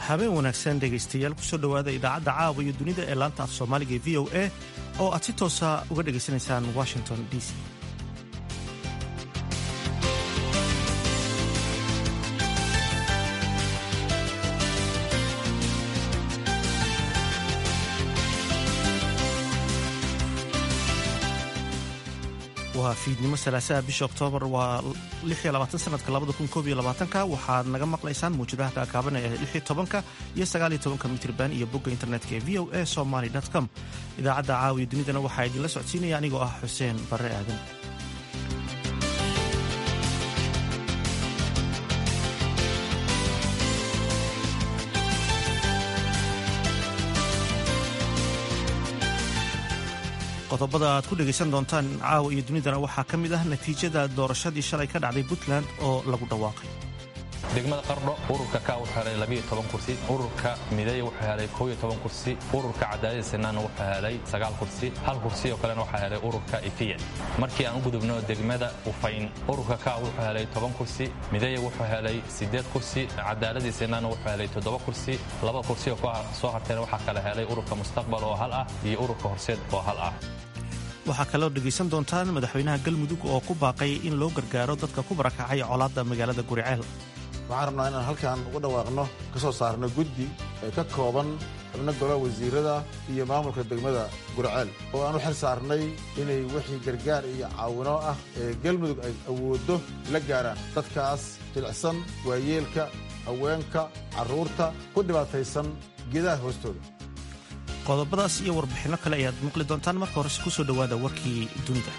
habeen wanaagsan dhegaystayaal kusoo dhowaada idaacadda caawa iyo dunida ee laanta af soomaaliga ee v o a oo aad si toosa uga dhegaysanaysaan washington d c waa fiidnimo salaasaha bisha oktoobar waa sanadka ka waxaad naga maqlaysaan muwjadaha kaakaaban ee tobanka iyo sagaaliyo tobanka mitrban iyo bogga internetka ee v o a somaly com idaacadda caawiya dunidana waxaa idinla socodsiinaya anigoo ah xuseen barre aadan qodobada aad ku dhegaysan doontaan caawa iyo dunidana waxaa ka mid ah natiijada doorashadii shalay ka dhacday puntland oo lagu dhawaaqay degmada qardho ururka ka wuxuu helay labiyo toban kursi ururka mideeya wuxuu helay koob iyo toban kursi ururka cadaadada sinaanna wuxuu helay sagaal kursi hal kursi oo kalena waxaa helay ururka ifiya markii aan u gudubno degmada ufayn ururka ka wuxuu helay toban kursi mideeya wuxuu helay siddeed kursi cadaaladii sinaanna wuxuu helay toddoba kursi laba kursi oo soo hartayna waxaa kala helay ururka mustaqbal oo hal ah iyo ururka horseed oo hal ah waxaa kaloo dhegaysan doontaan madaxweynaha galmudug oo ku baaqay in loo gargaaro dadka ku barakacay colaadda magaalada guriceel waxaan rabnaa inaan halkan uga dhawaaqno ka soo saarno guddi ee ka kooban xubno golaha wasiirada iyo maamulka degmada gurceel oo aan u xil saarnay inay wixii gargaar iyo caawino ah ee galmudug ay awooddo la gaaraan dadkaas jilicsan waayeelka haweenka carruurta ku dhibaataysan geedaha hoostooda qodobadaas iyo warbixinno kale ayaad maqli doontaan marka horese ku soo dhowaada warkii dunida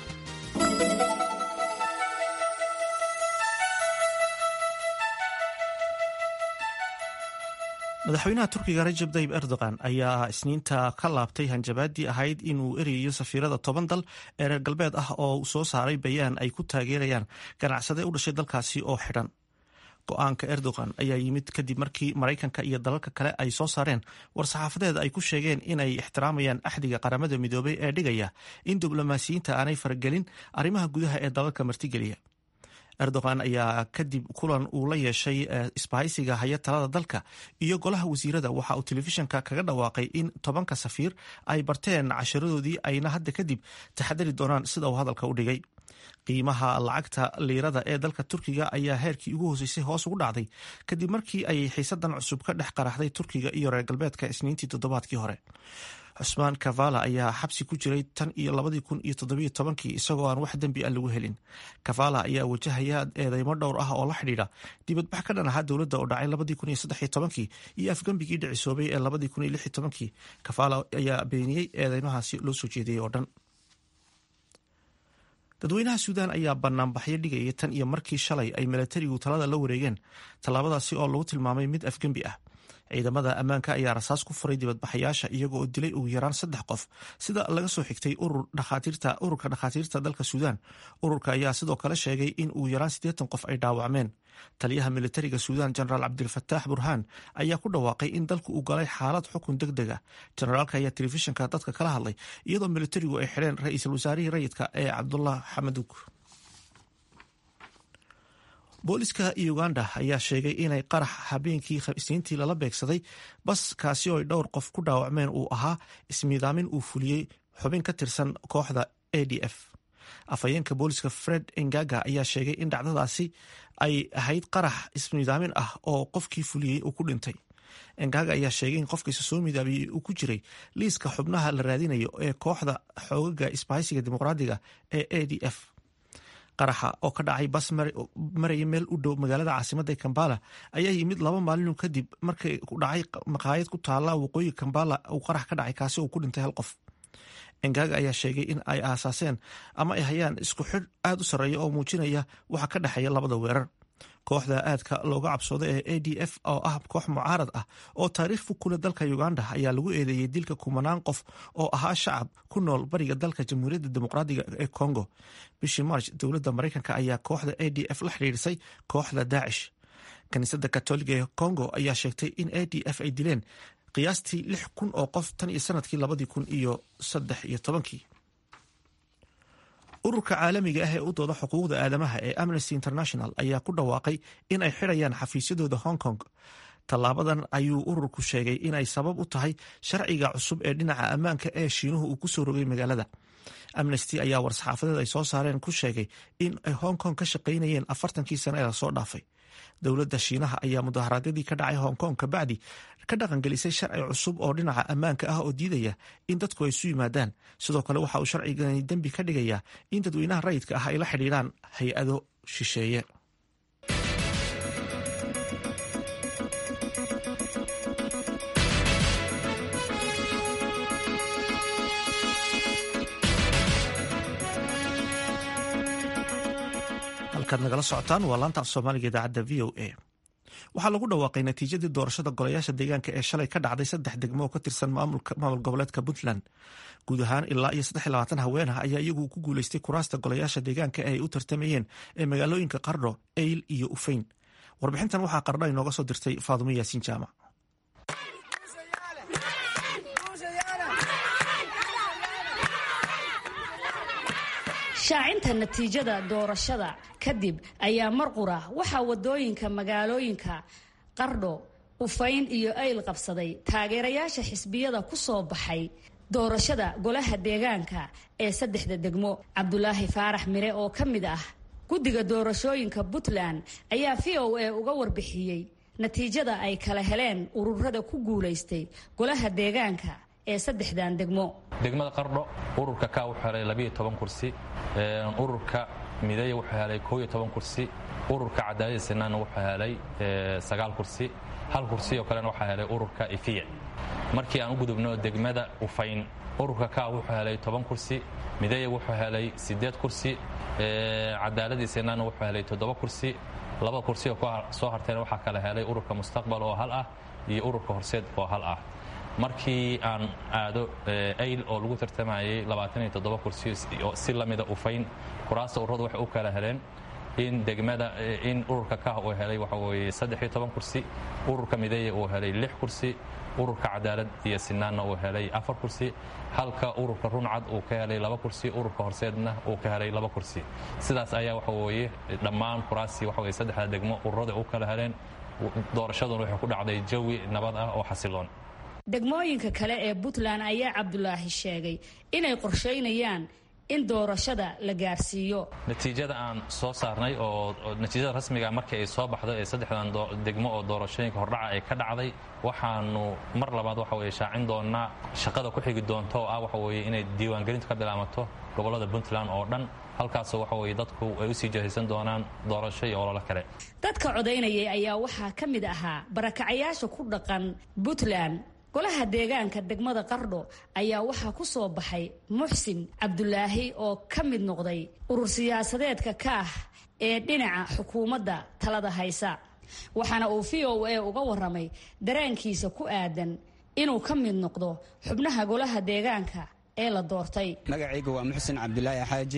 madaxweynaha turkiga rajab tayib erdogan ayaa isniinta ka laabtay hanjabaadii ahayd inuu erayayo safiirada toban dal ee reer galbeed ah oo soo saaray bayaan ay ku taageerayaan ganacsade u dhashay dalkaasi oo xidhan go-aanka erdogan ayaa yimid kadib markii maraykanka iyo dalalka kale ay soo saareen war-saxaafadeed ay ku sheegeen inay ixtiraamayaan axdiga qaramada midoobay ee dhigaya in diblomaasiyiinta aanay faragelin arrimaha gudaha ee dalalka martigeliya erdogan ayaa kadib kulan uu la yeeshay isbahaysiga haya talada dalka iyo golaha wasiirada waxa uu telefishanka kaga dhawaaqay in tobanka safiir ay barteen casharadoodii ayna hadda kadib taxadari doonaan sida uu hadalka u dhigay qiimaha lacagta liirada ee dalka turkiga ayaa heerkii ugu hooseysay hoos ugu dhacday kadib markii ay xiisadan cusub ka dhex qaraxday turkiga iyo reer galbeedka isniintii toddobaadkii hore cusmaan kavala ayaa xabsi ku jiray tan iyo labadii kun iyo toddobiyo tobankii isagoo aan wax dembi ah lagu helin kavala ayaa wajahaya eedeymo dhowr ah oo la xidhiidha dibadbax ka dhan ahaa dowladda oo dhacay labadii kun iyo saddexiyo tobankii iyo afgembigii dhicisoobay ee labadii kun iyo lix iyo tobankii kavala ayaa beeniyey eedeymahaasi loo soo jeediyey oo dhan dadweynaha suudaan ayaa banaanbaxyo dhigaya tan iyo markii shalay ay milatarigu talada la wareegeen tallaabadaasi oo lagu tilmaamay mid afgembi ah ciidamada ammaanka ayaa rasaas ku furay dibadbaxayaasha iyago oo dilay ugu yaraan saddex qof sida laga soo xigtay ururka dhakhaatiirta dalka suudaan ururka ayaa sidoo kale sheegay in ugu yaraan siddeetan qof ay dhaawacmeen taliyaha militariga suudaan jenaraal cabdilfataax burhaan ayaa ku dhawaaqay in dalku uu galay xaalad xukun deg deg ah jenaraalka ayaa telefishinka dadka kala hadlay iyadoo militarigu ay xidheen ra-iisul wasaarihii rayidka ee cabdullah xamaduug booliska uganda ayaa sheegay inay qarax habeenkii isniintii lala beegsaday bas kaasi oo ay dhowr qof ku dhaawacmeen uu ahaa ismiidaamin uu fuliyey xubin ka tirsan kooxda a d f afhayeenka booliska fred engaga ayaa sheegay in dhacdadaasi ay ahayd qarax ismiidaamin ah oo qofkii fuliyey uu ku dhintay engaga ayaa sheegay in qofkiisa soo midaabiyey uu ku jiray liiska xubnaha la raadinayo ee kooxda xoogaga isbahaysiga dimuqraadiga ee a d f qaraxa oo ka dhacay bas maraya meel u dhow magaalada caasimada kambala ayaa yimid laba maalinu kadib markii ku dhacay maqaayad ku taala waqooyi kambala uu qarax ka dhacay kaasi uu ku dhintay hal qof engaga ayaa sheegay in ay aasaaseen ama ay hayaan isku xidh aada u sarreeya oo muujinaya waxa ka dhexeeya labada weerar kooxda aadka looga cabsooda ee a d f oo ah koox mucaarad ah oo taariikh fog kule dalka uganda ayaa lagu eedeeyey dilka kumanaan qof oo ahaa shacab ku nool bariga dalka jamhuuriyadda dimuqraadiga ee congo bishii march dowladda maraykanka ayaa kooxda a d f la xidhiirisay kooxda daacish kaniisadda katoliga ee congo ayaa sheegtay in a d f ay dileen qiyaastii lix kun oo qof tan iyo sanadkii labadii kun iyo saddex iyo tobankii ururka caalamiga ah ee u dooda xuquuqda aadamaha ee amnesty international ayaa ku dhawaaqay in ay xidhayaan xafiisyadooda hong kong tallaabadan ayuu ururku sheegay inay sabab u tahay sharciga cusub ee dhinaca ammaanka ee shiinuhu uu kusoo rogay magaalada amnesty ayaa war-saxaafadeed ay soo saareen ku sheegay in ay hong kong ka shaqaynayeen afartankii sane ee lasoo dhaafay dowladda shiinaha ayaa mudaharaadyadii ka dhacay hong kong kabacdi ka dhaqangelisay sharci cusub oo dhinaca ammaanka ah oo diidaya in dadku ay isu yimaadaan sidoo kale waxa uu sharcigani dembi ka dhigayaa in dadweynaha rayidka ah ay la xidhiidhaan hay-ado shisheeye halkaad nagala socotaan waa laanta af soomaaliga idaacadda v o a waxaa lagu dhawaaqay natiijadii doorashada golayaasha deegaanka ee shalay ka dhacday saddex degmo oo ka tirsan maamul goboleedka puntland guud ahaan ilaa iyo saddex labaatan haween ah ayaa iyagu ku guuleystay kuraasta golayaasha deegaanka ee ay u tartamayeen ee magaalooyinka qardho eyl iyo ufeyn warbixintan waxaa qardho inooga soo dirtay faadumo yaasiin jaamac shaacinta natiijada doorashada kadib ayaa marqura waxaa wadooyinka magaalooyinka qardho ufayn iyo ayl qabsaday taageerayaasha xisbiyada ku soo baxay doorashada golaha deegaanka ee saddexda degmo cabdulaahi faarax mire oo ka mid ah guddiga doorashooyinka puntland ayaa v o a uga warbixiyey natiijada ay kala heleen ururada ku guulaystay golaha deegaanka ee saddexdan degmo degmada qardho ururka ka wuxuu helay labiyo toban kursi ururka mideeya wuxuu helay koo iyo toban kursi ururka cadaalada sinaanna wuxuu helay sagaal kursi hal kursi oo kalena waxaa helay ururka ifiya markii aan u gudubno degmada ufayn ururka ka wuxuu helay toban kursi mideeya wuxuu helay siddeed kursi cadaaladii sinaanna wuxuu helay toddoba kursi laba kursi oo soo harteen waxaa kala helay ururka mustaqbal oo hal ah iyo ururka horseed oo hal ah markii aan aado ayl oo lagu tartamayay kursi si lamida ufayn kuraasta ururadu waxay u kala heleen in degmada in ururka kah uu helay waxa weeye kursi ururka mideeya uu helay lix kursi ururka cadaalad iyo sinaanna uu helay afar kursi halka ururka runcad uu ka helay laba kursi ururka horseedna uu ka helay laba kursi sidaas ayaa waxa weeye dhammaan kuraastii waxa weye saddexda degmo ururada u kala heleen doorashaduna waxay ku dhacday jawi nabad ah oo xasiloon degmooyinka kale ee puntland ayaa cabdulaahi sheegay inay qorshaynayaan in doorashada la gaarsiiyo natiijada aan soo saarnay oo natiijada rasmiga markii ay soo baxdo ee saddexdan degmo oo doorashooyinka hordhaca ay ka dhacday waxaanu mar labaad waxa weye shaacin doonaa shaqada ku xigi doonta oo ah waxa weye inay diiwaangelintu ka bilaamato gobollada puntland oo dhan halkaasoo waxa weye dadku ay usii jahaysan doonaan doorasho iyo ololo kale dadka codaynayay ayaa waxaa ka mid ahaa barakacayaasha ku dhaqan puntland golaha deegaanka degmada qardho ayaa waxaa ku soo baxay muxsin cabdulaahi oo ka mid noqday urur siyaasadeedka ka ah ee dhinaca xukuumadda talada haysa waxaana uu v o a uga waramay dareenkiisa ku aadan inuu ka mid noqdo xubnaha golaha deegaanka ee la doortay magacayga waa muxsin cabdulaahi xaaji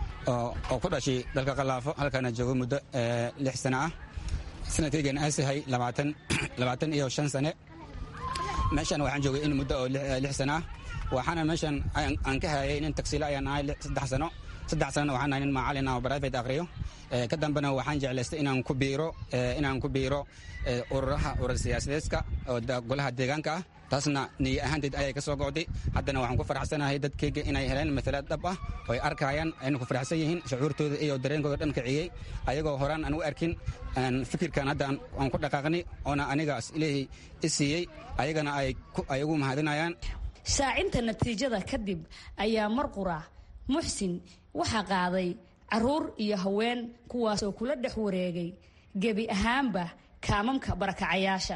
oo ku dhashay dalka khalaafo halkaana joogo muddo lix sano ah sanadkaygana aasahay labaatan iyo shan sane meeshan waxaan joogay in muddo oo lix sano ah waxaana meeshan aan ka hayay nin tagsiilo ayaan ahay saddex sano saddex sanona waxaan ahay nin macalin ah oo private aqriyo ka dambena waxaan jeclaystay inaan ku biiro inaan ku biiro ururaha urur siyaasadeedka oo golaha deegaanka ah taasna niyo ahaanteed ayay ka soo go'day haddana waxaan ku faraxsanahay dadkayga inay heleen matalaad dhab ah oo ay arkayaan ayna ku faraxsan yihiin shucuurtooda iyo dareenkooda dhan kiciyey ayagoo horaan aan u arkin fikirkan hadda aan ku dhaqaaqnay oona anigaas ilaahay i siiyey ayagana ay ugu mahadinayaan shaacinta natiijada kadib ayaa marqura muxsin waxaa qaaday caruur iyo haween kuwaasoo kula dhex wareegay gebi ahaanba kaamamka barakacayaasha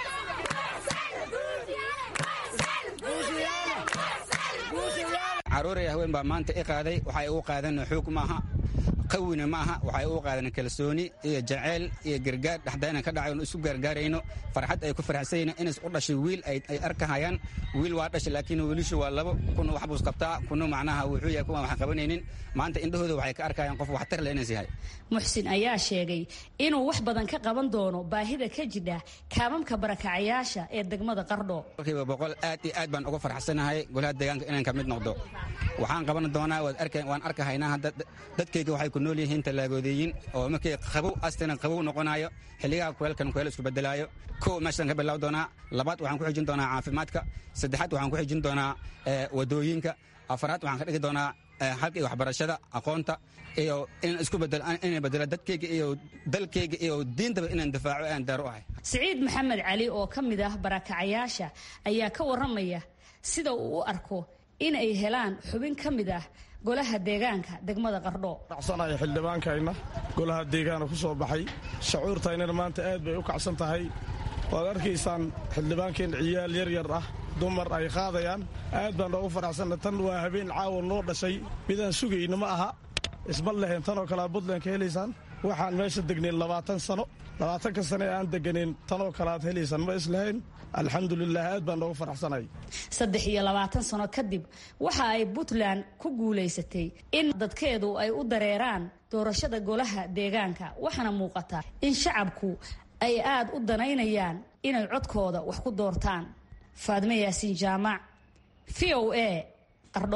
caruuray haween baa maanta i qaaday waxay ugu qaadeen xoog maaha qawina ma aha waxay ugu qaadeen kalsooni iyo jaceyl iyo gargaar dhexdayna ka dhacay isu gaargaarayno farxad ay ku farxsayn inays u dhashay wiil ay arkahayaan wiil waa dhashay laakiin wiilishu waa labo kuna wax buus qabtaa kuna macnaha wuxuu yahay kuwan waxaan qabanaynin maanta indhahooda waxay ka arkayaan qof waxtar le inays yahay muxsin ayaa sheegay inuu wax badan ka qaban doono baahida ka jidha kaamamka barakacayaasha ee degmada qardho boqolkiiba boqol aad iyo aad baan uga farxsanahay golaha deegaanka inaan ka mid noqdo waxaan qaban doonaa waan arkahaynaa dadkayga waxay ku nool yihiin tallaagoodeeyin oo markii qabow astina qabow noqonayo xilligaha kuleelkan kuleel isku bedelaayo kow meeshaan ka bilaab doonaa labaad waxaan ku xijin doonaa caafimaadka saddexaad waxaan ku xijin doonaa wadooyinka afaraad waxaan ka dhigi doonaa xalka iyo waxbarashada aqoonta iyo inaan isku bedinaan bedelo dadkeyga iyo dalkeyga iyo diintaba inaan difaaco aan daar u ahay siciid maxamed cali oo ka mid ah barakacayaasha ayaa ka warramaya sida uu u arko in ay helaan xubin ka mid ah golaha deegaanka degmada qardho kacsanaya xildhibaankayna golaha deegaana ku soo baxay shacuurtaynana maanta aad bay u kacsan tahay waad arkaysaan xildhibaankeenna ciyaal yar yar ah dumar ay qaadayaan aad baan noogu faraxsanna tan waa habeen caawa noo dhashay midaan sugayna ma aha isma lehen tanoo kalea buntland ka helaysaan waxaan meesha degnayn labaatan sano labaatanka sane aan deganayn tanoo kale aad helaysaan ma islahayn alxamdulilah aad baan noogu faraxsanay saddex iyo labaatan sano kadib waxa ay puntland ku guulaysatay in dadkeedu ay u dareeraan doorashada golaha deegaanka waxaana muuqata in shacabku ay aad u danaynayaan inay codkooda wax ku doortaan faadme yaasiin jaamac v o a qardho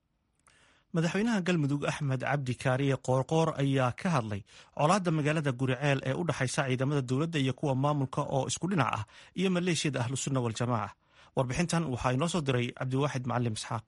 madaxweynaha galmudug axmed cabdi kaariye qoorqoor ayaa ka hadlay colaadda magaalada guriceel ee u dhexaysa ciidamada dowladda iyo kuwa maamulka oo isku dhinac ah iyo maleeshiyada ahlusunna waljamaaca warbixintan waxaa inoo soo diray cabdiwaaxid macalim isxaaq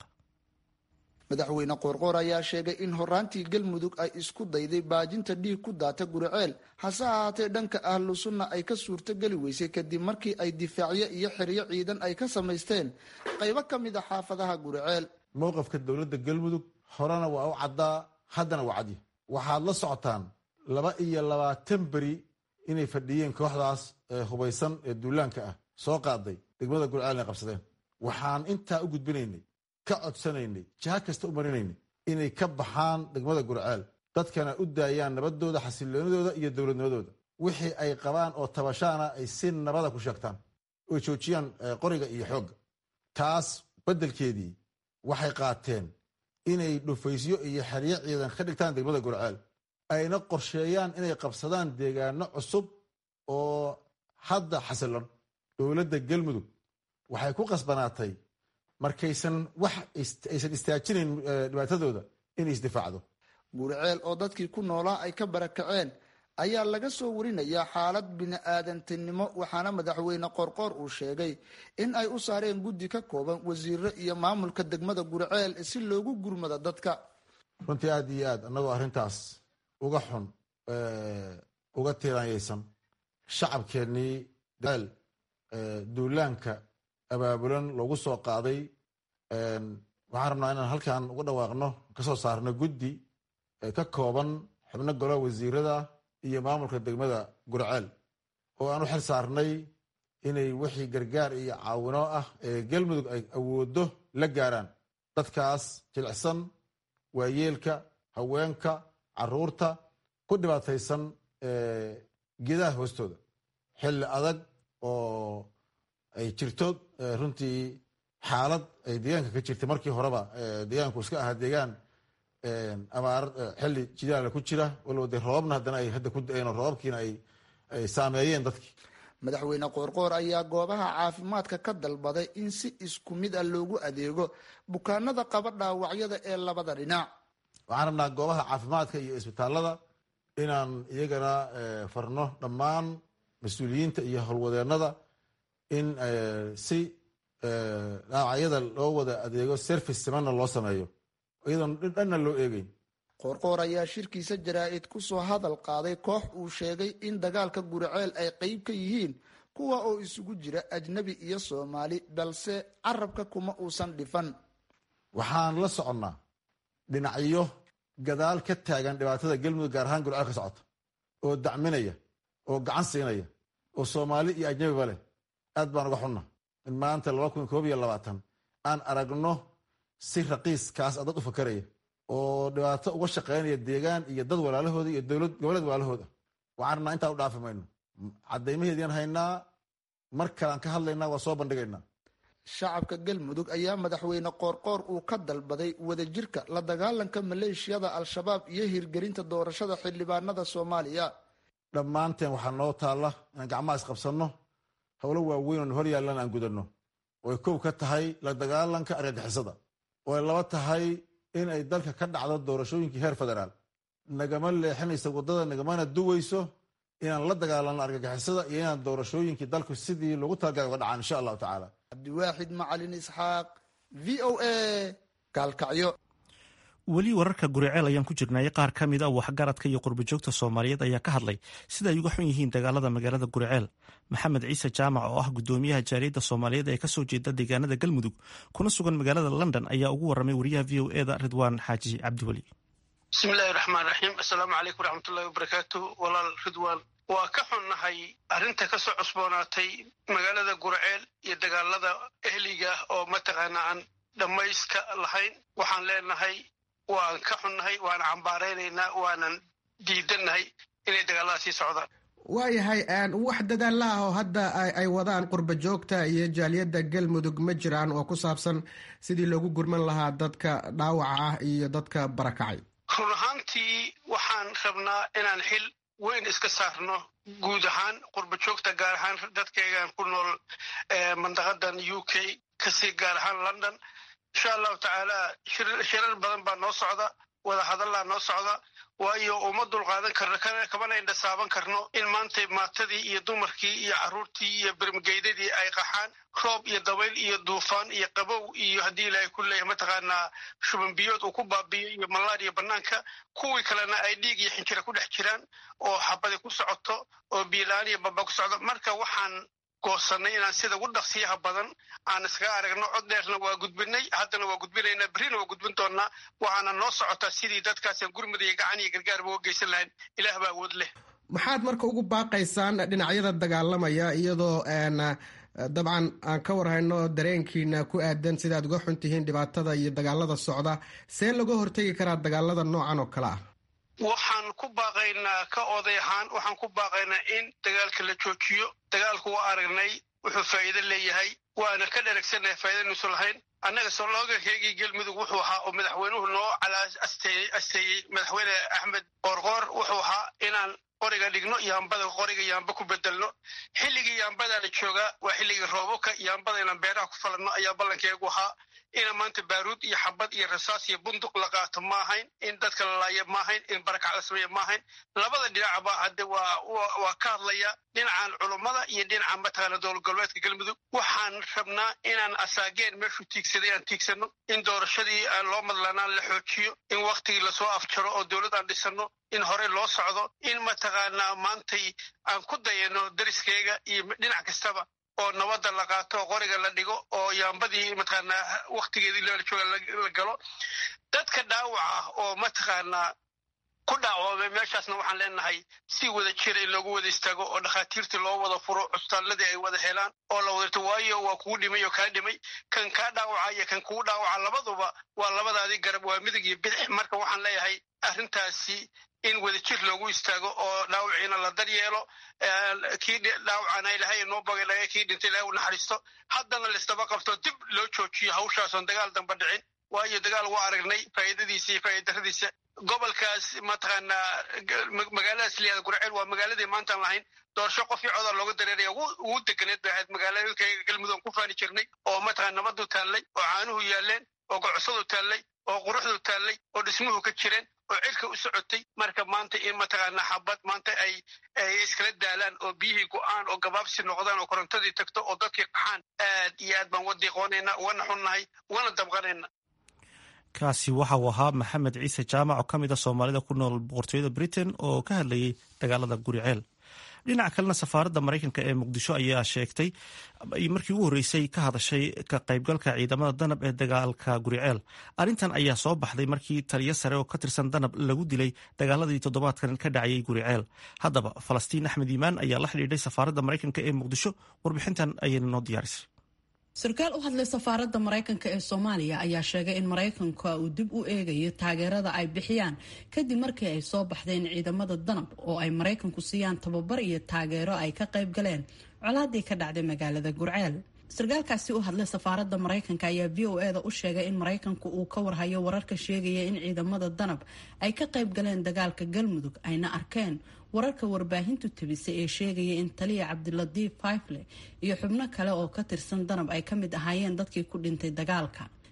madaxweyne qoorqoor ayaa sheegay in horaantii galmudug ay isku dayday baajinta dhiig ku daata guriceel hase ahaatee dhanka ahlu sunna ay ka suurtogeli weysay kadib markii ay difaacyo iyo xeryo ciidan ay ka samaysteen qaybo ka mid a xaafadaha guriceel mowqafka dowladda galmudug horena waa u caddaa haddana waa cadya waxaad la socotaan laba iyo labaatan beri inay fadhiyeen kooxdaas hubaysan ee duulaanka ah soo qaaday degmada guriceel inay qabsadeen waxaan intaa u gudbinaynay ka codsanaynay jiha kasta u marinaynay inay ka baxaan degmada gurceel dadkana u daayaan nabadooda xasiloonidooda iyo dowladnimadooda wixii ay qabaan oo tabashaana ay si nabada ku sheegtaan oo joojiyaan qoriga iyo xoogga taas beddelkeedii waxay qaateen inay dhufaysyo iyo xeryo ciidan ka dhigtaan degmada gurceel ayna qorsheeyaan inay qabsadaan deegaano cusub oo hadda xasilon dowladda galmudug waxay ku qasbanaatay markaysan wax aysan istaajinayn dhibaatadooda inay isdifaacdo guriceel oo dadkii ku noolaa ay ka barakaceen ayaa laga soo warinayaa xaalad bini-aadantinimo waxaana madaxweyne qorqoor uu sheegay in ay u saareen guddi ka kooban wasiiro iyo maamulka degmada guriceel si loogu gurmado dadka runtii aada iyo aad annagoo arrintaas uga xun uga tiiraanyaysan shacabkeennii guriceel duulaanka abaabulan loogu soo qaaday waxaan rabnaa inaan halkan uga dhawaaqno kasoo saarno guddi ka kooban xubno golaha wasiirada iyo maamulka degmada gurceel oo aan u xil saarnay inay wixii gargaar iyo caawino ah ee galmudug ay awoodo la gaaraan dadkaas jilicsan waayeelka haweenka caruurta ku dhibaataysan geedaha hoostooda xilli adag oo ay jirto runtii xaalad ay deegaanka ka jirtay markii horeba deegaanku iska ahaa deegaan abaar xilli jidaala ku jira walow dee roobabna haddana ay hadda ku da-een oo roobabkiina ay saameeyeen dadkii madaxweyne qoorqoor ayaa goobaha caafimaadka ka dalbaday in si isku mid ah loogu adeego bukaanada qaba dhaawacyada ee labada dhinac waxaan rabnaa goobaha caafimaadka iyo isbitaalada inaan iyagana farno dhammaan mas-uuliyiinta iyo howlwadeennada in si dhaawacyada loo wada adeego service simanna loo sameeyo iyadoon dhanna loo eegeyn qoorqoor ayaa shirkiisa jaraa-id ku soo hadal qaaday koox uu sheegay in dagaalka guriceel ay qeyb ka yihiin kuwa oo isugu jira ajnabi iyo soomaali balse carabka kuma uusan dhifan waxaan la soconnaa dhinacyo gadaal ka taagan dhibaatada galmudug gaar ahaan gurceel ka socota oo dacminaya oo gacan siinaya oo soomaali iyo ajnabiba leh aad baan uga xunna in maanta laba kun koob iyo labaatan aan aragno si raqiiskaas dad u fakaraya oo dhibaato uga shaqeynaya deegaan iyo dad walaalahooda iyo dowlad goboleed walaalahooda waxaan rabnaa intaan u dhaafi mayno caddaymaheedian haynaa mar kalean ka hadlaynaa waa soo bandhigaynaa shacabka galmudug ayaa madaxweyne qoorqoor uu ka dalbaday wadajirka la dagaalanka maleeshiyada al-shabaab iyo hirgelinta doorashada xildhibaanada soomaaliya dhammaanteen waxaa noo taalla inaan gacmaha isqabsanno howlo waaweyn oo hor yaallan aan gudanno oy kow ka tahay la dagaalanka argagixisada oo ay laba tahay in ay dalka ka dhacdo doorashooyinkii heer federaal nagama leexinayso waddada nagamana duwayso inaan la dagaalano argagixisada iyo inaan doorashooyinkii dalku sidii loogu talagalay uga dhacaan insha allahu tacaala cabdiwaaxid macalin isxaaq v o a gaalkacyo weli wararka guriceel ayaan ku jirnay qaar ka mid a waxgaradka iyo qurbajoogta soomaaliyeed ayaa ka hadlay sida ay uga xun yihiin dagaalada magaalada guriceel maxamed ciise jaamac oo ah gudoomiyaha jaaliyadda soomaaliyeed ee kasoo jeeda deegaanada galmudug kuna sugan magaalada london ayaa ugu waramay wariyaha v o eda ridwaan xaaji cabdiweli bismillahi raxmaan raxiim assalaamu calaykum waraxmatullahi wabarakaatu walaal ridwaan waa ka xunnahay arrinta ka soo cusboonaatay magaalada gurceel iyo dagaalada ehliga oo mataqaana aan dhammayska lahayn waxaan leenahay waan ka xunnahay waana cambaaraynaynaa waanan diidannahay inay dagaalada sii socdaan waayahay wax dadaalla ah oo hadda ay wadaan qurba joogta iyo jaaliyadda galmudug ma jiraan oo ku saabsan sidii loogu gurman lahaa dadka dhaawaca ah iyo dadka barakacay run ahaantii waxaan rabnaa inaan xil weyn iska saarno guud ahaan qurba joogta gaar ahaan dadkaygan ku nool mandaqadan u k kasii gaar ahaan london insha allahu tacaala shirar badan baa noo socda wada hadallaa noo socda waayo uma dulqaadan karno kamana indhasaaban karno in maanta maatadii iyo dumarkii iyo caruurtii iyo bermageydadii ay qaxaan roob iyo dabayl iyo duufaan iyo qabow iyo haddii ilaahay ku leeyahay mataqaanaa shubanbiyood uu ku baabiyo iyo malaariya bannaanka kuwii kalena ay dhiig iyo xinjira ku dhex jiraan oo xabadi ku socoto oo biilaan iyo baba ku socdo marka waxaan goosanay inaan sida ugu dhaqsiyaha badan aan iskaga aragno cod dheerna waa gudbinay haddana waa gudbinaynaa berrina waa gudbin doonnaa waxaana noo socotaa sidii dadkaasaan gurmud iyo gacan iyo gargaarba uga geysan lahayn ilaah baa awood leh maxaad marka ugu baaqaysaan dhinacyada dagaalamaya iyadoo dabcan aan ka warhayno dareenkiina ku aadan sidaad uga xun tihiin dhibaatada iyo dagaalada socda see laga hortegi karaa dagaalada noocan oo kale ah waxaan ku baaqaynaa ka oday ahaan waxaan ku baaqaynaa in dagaalka la joojiyo dagaalku waa aragnay wuxuu faa'iido leeyahay waana ka dheragsannahay faa'iidaynuusan lahayn annaga soloogankaygii galmudug wuxuu ahaa oo madaxweynuhu noo calaa asteeyey madaxweyne axmed qoorqoor wuxuu ahaa inaan qoriga dhigno yaambada qoriga yaamba ku bedelno xilligii yaambadaa la joogaa waa xilligii roobabka yaambada inaan beeraha ku falanno ayaa ballankeegu ahaa ina maanta baaruud iyo xabad iyo rasaas iyo bunduq la qaato ma ahayn in dadka la laayo ma ahayn in barakac la sameeya ma ahayn labada dhinacba hadde waa waa ka hadlaya dhinacan culummada iyo dhinaca mataqaana dowlad goboleedka galmudug waxaan rabnaa inaan asaageen meeshuu tiigsaday aan tiigsano in doorashadii aan loo madlanaan la xoojiyo in waktigii lasoo afjaro oo dowlad aan dhisano in horey loo socdo in mataqaanaa maantay aan ku dayano dariskeyga iyo dhinac kastaba oo nabadda la qaato oo qoriga la dhigo oo yaambadii mataqaanaa waktigeedii loola jooga la galo dadka dhaawac ah oo mataqaanaa ku dhaawamay meeshaasna waxaan leenahay si wada jira in loogu wada istaago oo dhakhaatiirtii loo wada furo cusbitaalladii ay wada helaan oo la wadarto waayo waa kugu dhimay oo kaa dhimay kan kaa dhaawaca iyo kan kugu dhaawaca labaduba waa labadaadii garab waa midig iyo bidix marka waxaan leeyahay arrintaasi in wadajir loogu istaago oo dhaawiciina la daryeelo kii dhaawacana ilahay noo bogay kii dhintay ilahay u naxariisto haddana laisdaba qabto dib loo joojiyo hawshaasoon dagaal damba dhicin waayo dagaal waa aragnay faa'iidadiisa iyo faa'iidaradiisa gobolkaas mataqaanaa magaaladaas liyaada gurceel waa magaaladii maantaan lahayn doorasho qofii codaa looga dareeraya ugu deganeed bay ahayd magaaladkayga galmudug ku faani jirnay oo mataqana nabadu taallay oo caanuhu yaaleen oo gocosadu taallay oo quruxdu taallay oo dhismuhu ka jireen oo cirka u socotay marka maanta in mataqaanaa xabad maanta ay ay iskala daalaan oo biyihii go-aan oo gabaabsi noqdaan oo korontadii tagto oo dadkii qaxaan aad iyo aad baan wadiiqoonaynaa ugana xunnahay ugana dabqanayna kaasi waxa uu ahaa maxamed ciise jaamac oo ka mid a soomaalida ku nool boqortooyada britain oo ka hadlayay dagaalada guriceel dhinaca kalena safaaradda maraykanka ee muqdisho ayaa sheegtay markii ugu horreysay ka hadashay ka qaybgalka ciidamada danab ee dagaalka guriceel arrintan ayaa soo baxday markii taliyo sare oo ka tirsan danab lagu dilay dagaaladii toddobaadkan ka dhacayay guriceel haddaba falastiin axmed iimaan ayaa la xidhiidhay safaaradda maraykanka ee muqdisho warbixintan ayayna noo diyaarisay sarkaal u hadlay safaaradda maraykanka ee soomaaliya ayaa sheegay in maraykanka uu dib u eegayo taageerada ay bixiyaan kadib markii ay soo baxdeen ciidamada danab oo ay maraykanku siiyaan tababar iyo taageero ay ka qayb galeen colaadii ka dhacday magaalada gurceel sarkaalkaasi u hadlay safaaradda maraykanka ayaa v o eda u sheegay in maraykanku uu ka warhayo wararka sheegaya in ciidamada danab ay ka qayb galeen dagaalka galmudug ayna arkeen wararka warbaahintu tabisay ee sheegaya in taliya cabdilatiif faifle iyo xubno kale oo ka tirsan danab ay ka mid ahaayeen dadkii ku dhintay dagaalka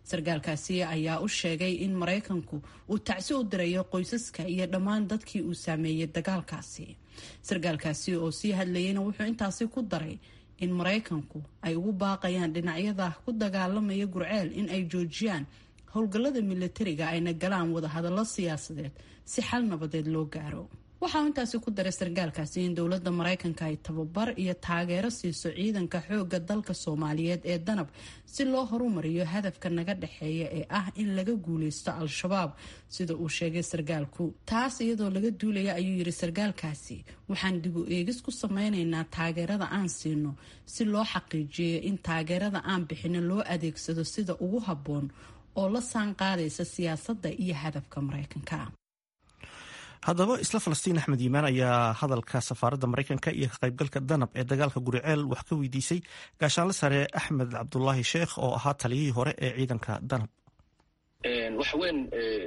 sarkaalkaasi ayaa u sheegay in maraykanku uu tacsi u dirayo qoysaska iyo dhammaan dadkii uu saameeyey dagaalkaasi sarkaalkaasi oo sii hadlayeyna wuxuu intaasi ku daray in maraykanku ay ugu baaqayaan dhinacyada ku dagaalamaya gurceel in ay joojiyaan howlgallada milatariga ayna galaan wadahadallo siyaasadeed si xal nabadeed loo gaaro waxaa intaasi ku daray sarkaalkaasi in dowladda maraykanka ay tababar iyo taageero siiso ciidanka xoogga dalka soomaaliyeed ee danab si loo horumariyo hadafka naga dhexeeya ee ah in laga guuleysto al-shabaab sida uu sheegay sarkaalku taas iyadoo laga duulaya ayuu yiri sarkaalkaasi waxaan dib u eegis ku sameynaynaa taageerada aan siino si loo xaqiijiyo in taageerada aan bixino loo adeegsado sida ugu habboon oo la saan qaadaysa siyaasadda iyo hadafka maraykanka haddaba isla falastiin axmed yimaan ayaa hadalka safaaradda maraykanka iyo ka qaybgalka danab ee dagaalka guriceel wax ka weydiisay gaashaanle sare axmed cabdulaahi sheekh oo ahaa taliyihii hore ee ciidanka danab wax weyn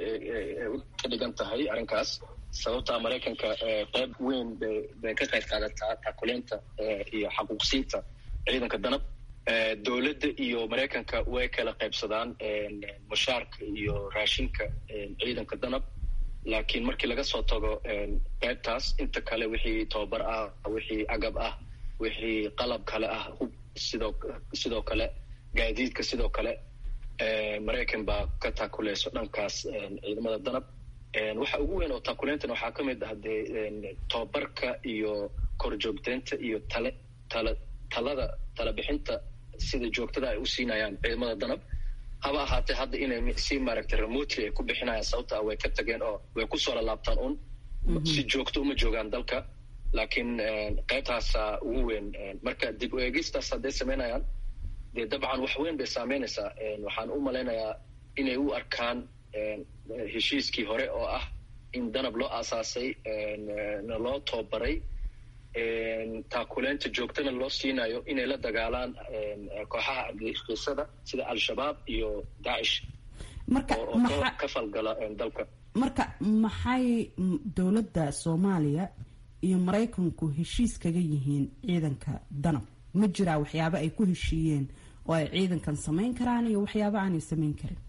ka dhigan tahay arrinkaas sababtaa maraykanka qayb weyn bay ka qayb qaadataa taakuleynta iyo xaquuqsiinta ciidanka danab dowladda iyo maraykanka way kala qaybsadaan mushaarka iyo raashinka ciidanka danab laakiin markii laga soo tago qaybtaas inta kale wixii tobabar ah wixii agab ah wixii qalab kale ah hub sidoo sidoo kale gaadiidka sidoo kale maraykan baa ka taakuleyso dhankaas ciidamada danab waxa ugu weyn oo taakuleyntan waxaa ka mid ah dee tobabarka iyo korjoogteynta iyo tale tala talada talabixinta sida joogtada ay u siinayaan ciidamada danab haba ahaatee hadda inay si maaragtay remotely ay ku bixinayaan sababta way ka tageen oo way kusoo lalaabtaan un si joogto uma joogaan dalka laakiin qaybtaasa ugu weyn marka dib u eegistaas hadday samaynayaan dee dabcan wax weyn bay saameynaysaa waxaan u malaynayaa inay u arkaan heshiiskii hore oo ah in danab loo aasaasay na loo tobabaray taakuleynta joogtana loo siinayo inay la dagaalaan kooxaha argagixisada sida al-shabaab iyo daacish oo ka falgala dalka marka maxay dowladda soomaaliya iyo maraykanku heshiis kaga yihiin ciidanka danab ma jiraa waxyaabo ay ku heshiiyeen oo ay ciidankan samayn karaan iyo waxyaabo aanay samayn karin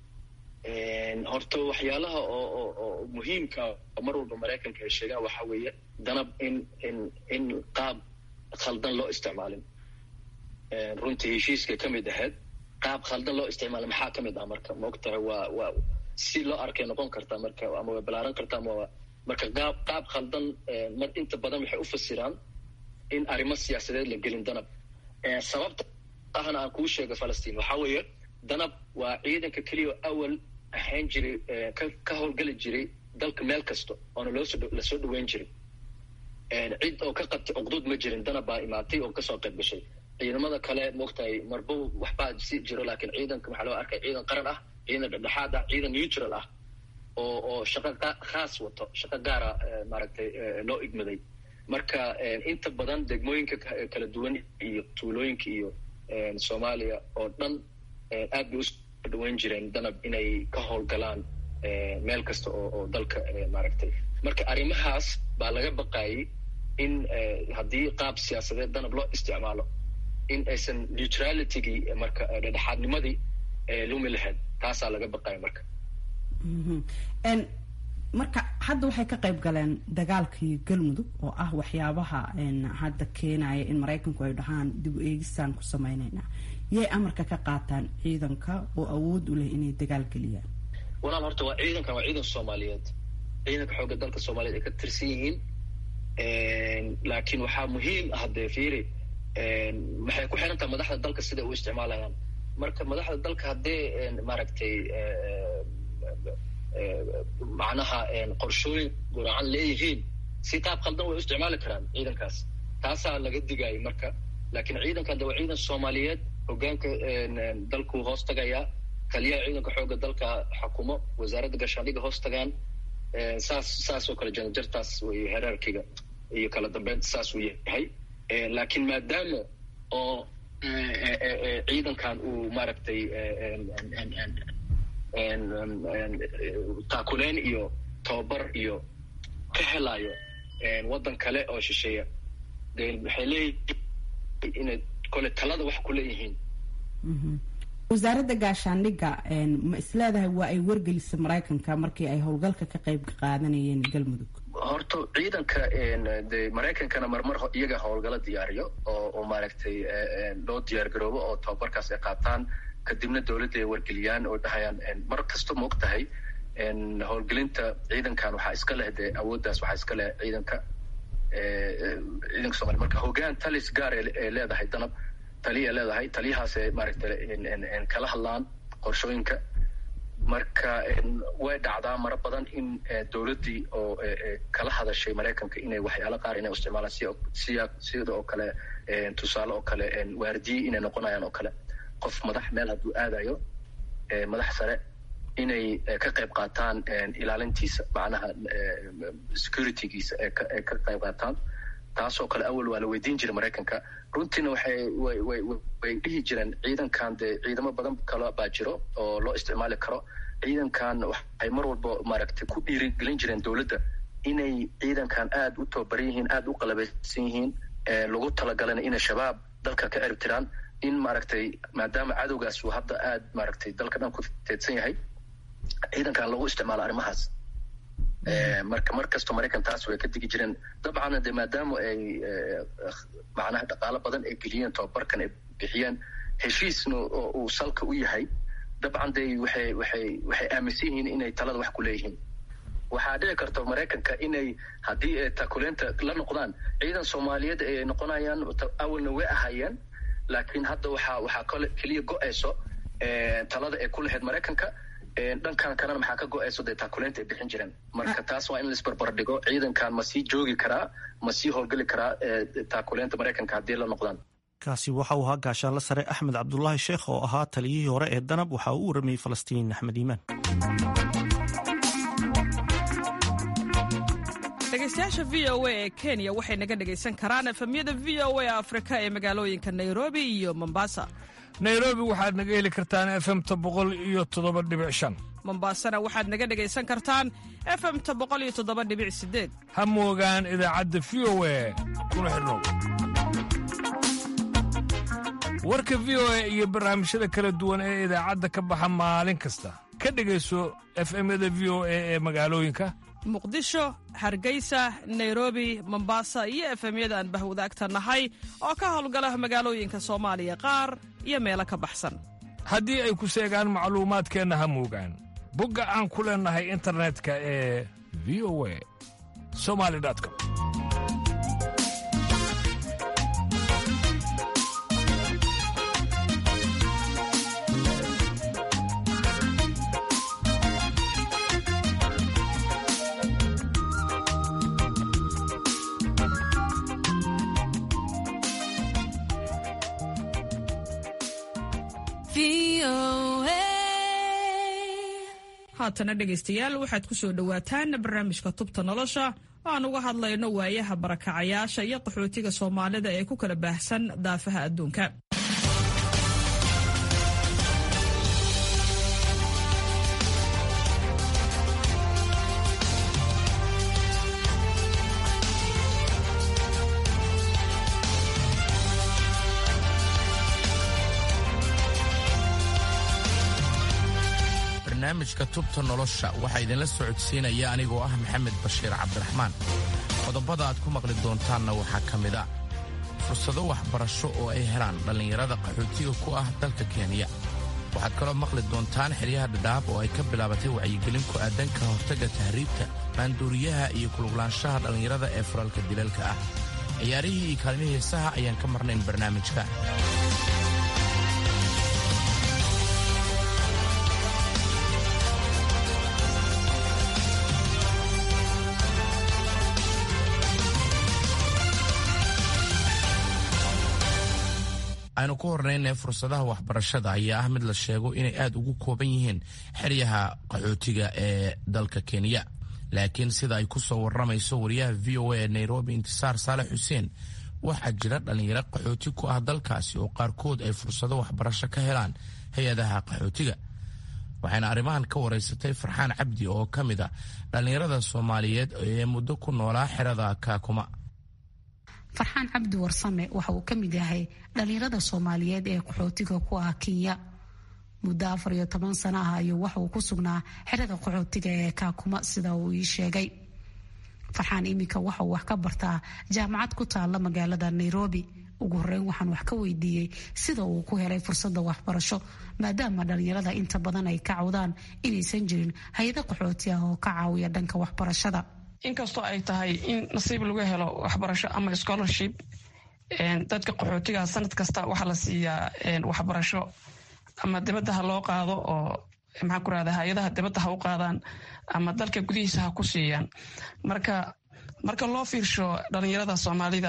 horta waxyaalaha oo oo muhiimka mar walba maraykanka ay sheegaan waxaa weeye danab in in in qaab khaldan loo isticmaalin runtii heshiiska ka mid ahayd qaab khaldan loo isticmaalin maxaa ka mid ah marka maogtahay waa waa si loo arkay noqon kartaa marka ama way balaaran kartaa ama marka qaab qaab khaldan mar inta badan waxay u fasiraan in arrimo siyaasadeed la gelin danab sababta ahna aan kuu sheega falastiin waxaa weeye danab waa ciidanka keliya awal ahayn jiray ka howlgeli jiray dalka meel kasta oona loosoo lasoo dhaweyn jiray cid oo ka qabtay cuqduud ma jirin danab baa imaatay oo kasoo qayb gashay ciidamada kale moogtahay marba waxbaa si jiro laakiin ciidanka waxaa loo arkay ciidan qaran ah ciidan dhexdhexaad ah ciidan neutral ah oo oo shaqo khaas wato shaqo gaara maaragtay loo igmaday marka inta badan degmooyinka kala duwan iyo tuulooyinka iyo soomaaliya oo dhan aad bay usoo dhaweyn jireen danab inay ka howlgalaan meel kasta oo oo dalka maaragtay marka arrimahaas baa laga baqaayay in haddii qaab siyaasadeed danab loo isticmaalo in aysan neutralitygii marka dhexaadnimadii lumi lahayd taasaa laga baqaaya marka marka hadda waxay ka qayb galeen dagaalkii galmudug oo ah waxyaabaha hadda keenaya in maraykanku ay dhahaan dib u eegistaan ku sameyneynaa yay amarka ka qaataan ciidanka oo awood u leh inay dagaal geliyaan walaal horta waa ciidankan waa ciidan soomaaliyeed ciidanka xoogga dalka soomaaliyeed ay ka tirsan yihiin laakiin waxaa muhiim ah dee fiiri waxay ku xiran tahay madaxda dalka siday u isticmaalayaan marka madaxda dalka haddee maaragtay macnaha qorshooyin guracan leeyihiin si qaab khaldan way u isticmaali karaan ciidankaas taasaa laga digayay marka laakiin ciidankan de waa ciidan soomaaliyeed hogaanka dalku hoos tagayaa taliyaha ciidanka xoogga dalka xukumo wasaaradda gaashaandhiga hoos tagaan saas saas oo kale janjartaas wey heraarkiga iyo kala dambeynta saas uu yahay laakiin maadaama oo ciidankan uu maaragtay taakuleyn iyo tababar iyo ka helayo waddan kale oo shisheeya de waxay leeyihiin inay kole talada wax ku leeyihiin wasaaradda gaashaandhigga ma isleedahay waa ay wargelisay maraykanka markii ay howlgalka ka qayb qaadanayeen galmudug horta ciidanka de maraykankana marmar iyaga howlgalo diyaariyo oo oo maaragtay loo diyaar garoobo oo tababarkaas ay qaataan kadibna dowladda ay wargeliyaan oo dhahayaan mar kasta ma og tahay howlgelinta ciidankan waxaa iska leh dee awooddaas waxaa iska leh ciidanka ciidanka somalia marka hoggaan talis gaar ee leedahay danab taliya leedahay taliyahaasee maaragtay kala hadlaan qorshooyinka marka way dhacdaa mara badan in dowladdii oo kala hadashay maraykanka inay waxyaalo qaar inay isticmaalaan si sida oo kale tusaale oo kale waardiye inay noqonayaan oo kale qof madax meel hadduu aadayo madax sare inay ka qayb qaataan ilaalintiisa macnaha securitygiisa ee ka qayb qaataan taasoo kale awal waa la weydiin jiray maraykanka runtiina waxay way way way dhihi jireen ciidankan dee ciidamo badan kale baa jiro oo loo isticmaali karo ciidankan waxay mar walba maaragtay ku dhiirigelin jireen dowladda inay ciidankan aada u tababaran yihiin aada u qalabeysan yihiin lagu talagalana inay shabaab dalka ka erib tiraan in maaragtay maadaama cadowgaas uu hadda aada maaragtay dalka dhan ku teedsan yahay ciidankan lagu isticmaalo arrimahaas marka mar kasto maraykan taas way ka digi jireen dabcan de maadaama ay macnaha dhaqaalo badan ay geliyeen tababarkan ay bixiyeen heshiisna uu salka u yahay dabcan de waxay waxay waxay aaminsan yihiin inay talada wax ku leeyihiin waxaa dhici karta maraykanka inay haddii takuleenta la noqdaan ciidan soomaaliyeed ay noqonayaan awalna way ahaayeen laakiin hadda waxaa waxaa kole keliya go-ayso talada ay ku lahayd maraykanka dhankan kalena maxaa ka go-ayso dee taakuleynta ay bixin jireen marka taas waa in laisbarbar dhigo ciidankan ma sii joogi karaa ma sii howlgeli karaa taakuleynta maraykanka haddii la noqdaan kaasi waxa uu ahaa gaashaanle sare axmed cabdulaahi sheekh oo ahaa taliyihii hore ee danab waxa uu u waramayey falastiin axmed iimaan dhegeystayaasha v o a ee kenya waxay naga dhegaysan karaan efemyada v o a afrika ee magaalooyinka nairobi iyo mombasa nairobi waxaad naga heli kartaan efemta boqol iyo toddoba dhibic shan mombasana waxaad naga dhegaysan kartaan efemta boqol iyo toddoba dhibic sideed ha moogaan idaacadda v o a kuna xidhnow warka v o a iyo barnaamijyada kala duwan ee idaacadda ka baxa maalin kasta ka dhegayso efemyada v o a ee magaalooyinka muqdisho hargeysa nairobi mombasa iyo efemyada aan bahwadaagta nahay oo ka howlgala magaalooyinka soomaaliya qaar iyo meelo ka baxsan haddii ay ku seegaan macluumaadkeenna ha moogaan bogga aan ku leennahay internetka ee v o a somali com haatana dhegaystayaal waxaad ku soo dhowaataan barnaamijka tubta nolosha oo aan uga hadlayno waayaha barakacayaasha iyo qaxootiga soomaalida ee ku kala baahsan daafaha adduunka barnaamijka tubta nolosha waxaa idinla socodsiinaya anigoo ah maxamed bashiir cabdiraxmaan qodobada aad ku maqli doontaanna waxaa ka mid a fursado waxbarasho oo ay helaan dhallinyarada qaxootiga ku ah dalka kenya waxaad kaloo maqli doontaan xeryaha dhadhaab oo ay ka bilaabatay wacyigelin ku aadan ka hortagga tahriibta maanduuriyaha iyo kuluglaanshaha dhallinyarada ee furalka dilalka ah ciyaarihii iyo kaalmihii heesaha ayaan ka marnayn barnaamijka aynu ku hornaynay fursadaha waxbarashada ayaa ah mid la sheego inay aad ugu kooban yihiin xeryaha qaxootiga ee dalka kenya laakiin sida ay ku soo warramayso wariyaha v o a ee nairobi intisaar saalex xuseen waxaa jira dhallinyaro qaxooti ku ah dalkaasi oo qaarkood ay fursado waxbarasho ka helaan hay-adaha qaxootiga waxayna arrimahan ka waraysatay farxaan cabdi oo ka mid a dhallinyarada soomaaliyeed ee muddo ku noolaa xerada kaakuma farxaan cabdi warsame waxa uu ka mid yahay dhallinyarada soomaaliyeed ee qaxootiga ku ah kenya muddo afar iyo toban sana ah ayuu waxa uu ku sugnaa xerada qaxootiga ee kaakuma sida uu ii sheegay farxaan iminka waxa uu wax ka bartaa jaamacad ku taala magaalada nairobi ugu horeyn waxaan wax ka weydiiyey sida uu ku helay fursada waxbarasho maadaama dhalinyarada inta badan ay ka cawdaan inaysan jirin hay-ada qaxooti ah oo ka caawiya dhanka waxbarashada inkastoo ay tahay in nasiib lagu helo waxbarasho ama scholarship dadka qaxootiga sanad kasta waxaa la siiyaa waxbarasho ama dibadda ha loo qaado oo maxaan ku rahda hay-adaha dibadda ha u qaadaan ama dalka gudihiisa ha ku siiyaan marka marka loo fiirsho dhalinyarada soomaalida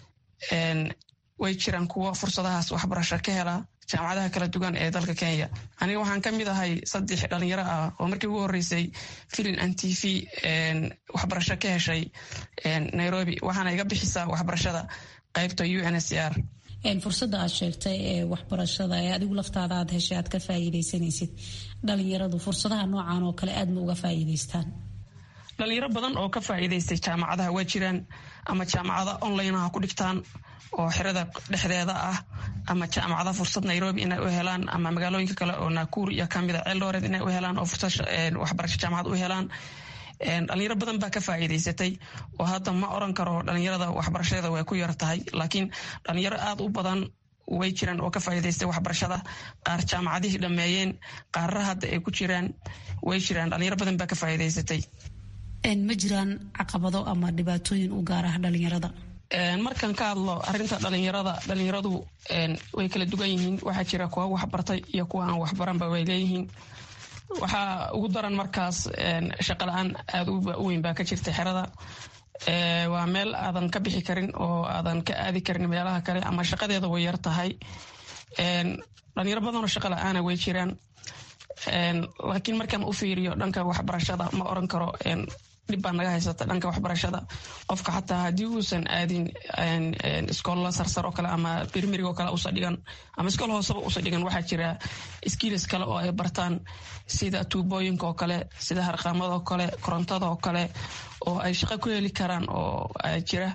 way jiraan kuwo fursadahaas waxbarasho ka hela jaamacadaha kala duwan ee dalka kenya aniga waxaan ka mid ahay saddex dhalinyaro ah oo markii ugu horeysay filin an t v waxbarasho ka heshay nairobi waxaana iga bixisaa waxbarashada qaybta u n s r fursada aad sheegtay ee waxbarashada ee adigu laftaada aad heshay aad ka faa'iidaysanaysid dhalinyaradu fursadaha noocan oo kale aad ma uga faa'iidaystaan dhalinyaro badan oo ka faa'iidaystay jaamacadaha waa jiraan ama jaamacada online ha ku dhigtaan oo xerada dhexdeeda ah ama jaamacada fursad nairobi inay u helaan ama magaalooyinka kale oo nakuur iyo kamida ceeldooreed inay u helaan oo fursad waxbarasho jaamacad u helaan dhalinyaro badan baa ka faa'iidaysatay oo hadda ma oran karo dhalinyarada waxbarashadeeda way ku yar tahay laakiin dhalinyaro aad u badan way jiraan oo ka faa'iidaystay waxbarashada qaar jaamacadihii dhammeeyeen qaarra hadda ay ku jiraan way jiraan dhalinyaro badan baa ka faa'iidaysatay ma jiraan caqabado ama dhibaatooyin u gaar ah dhalinyarada markan ka hadlo arinta dhalinyarada dhalinyaradu way kala duwan yihiin waxaa jira kuwa waxbartay iyo kuwa aan waxbaranba way leeyihiin waxaa ugu daran markaas shaqa la-aan aada u weyn baa ka jirta xerada waa meel aadan ka bixi karin oo aadan ka aadi karin meelaha kale ama shaqadeeda way yar tahay dhalinyaro badanoo shaqa la-aana way jiraan laakiin markaan u fiiriyo dhanka waxbarashada ma oran karo dhib baa naga haysata dhanka waxbarashada qofka xataa haddii uusan aadin iskoolla sarsar oo kale ama birmirig oo kale usa dhigan ama iskool hooseba usa dhigan waxaa jira skiilis kale oo ay bartaan sida tuubooyinka oo kale sida harqaamada oo kale korontada oo kale oo ay shaqo ku heli karaan oo jira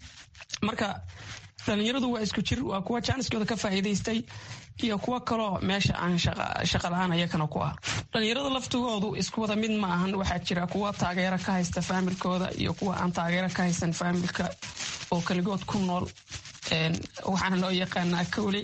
marka dhalinyaradu waa isku jir waa kuwa jaaniskooda ka faa'iidaystay iyo kuwo kaloo meesha aan shaqa la-aan ayakana ku ah dhalinyarada laftigoodu isku wada mid ma ahan waxaa jira kuwa taageero ka haysta faamilkooda iyo kuwa aan taageero ka haysan faamilka oo keligood ku nool waxaana loo yaqaanaa kowle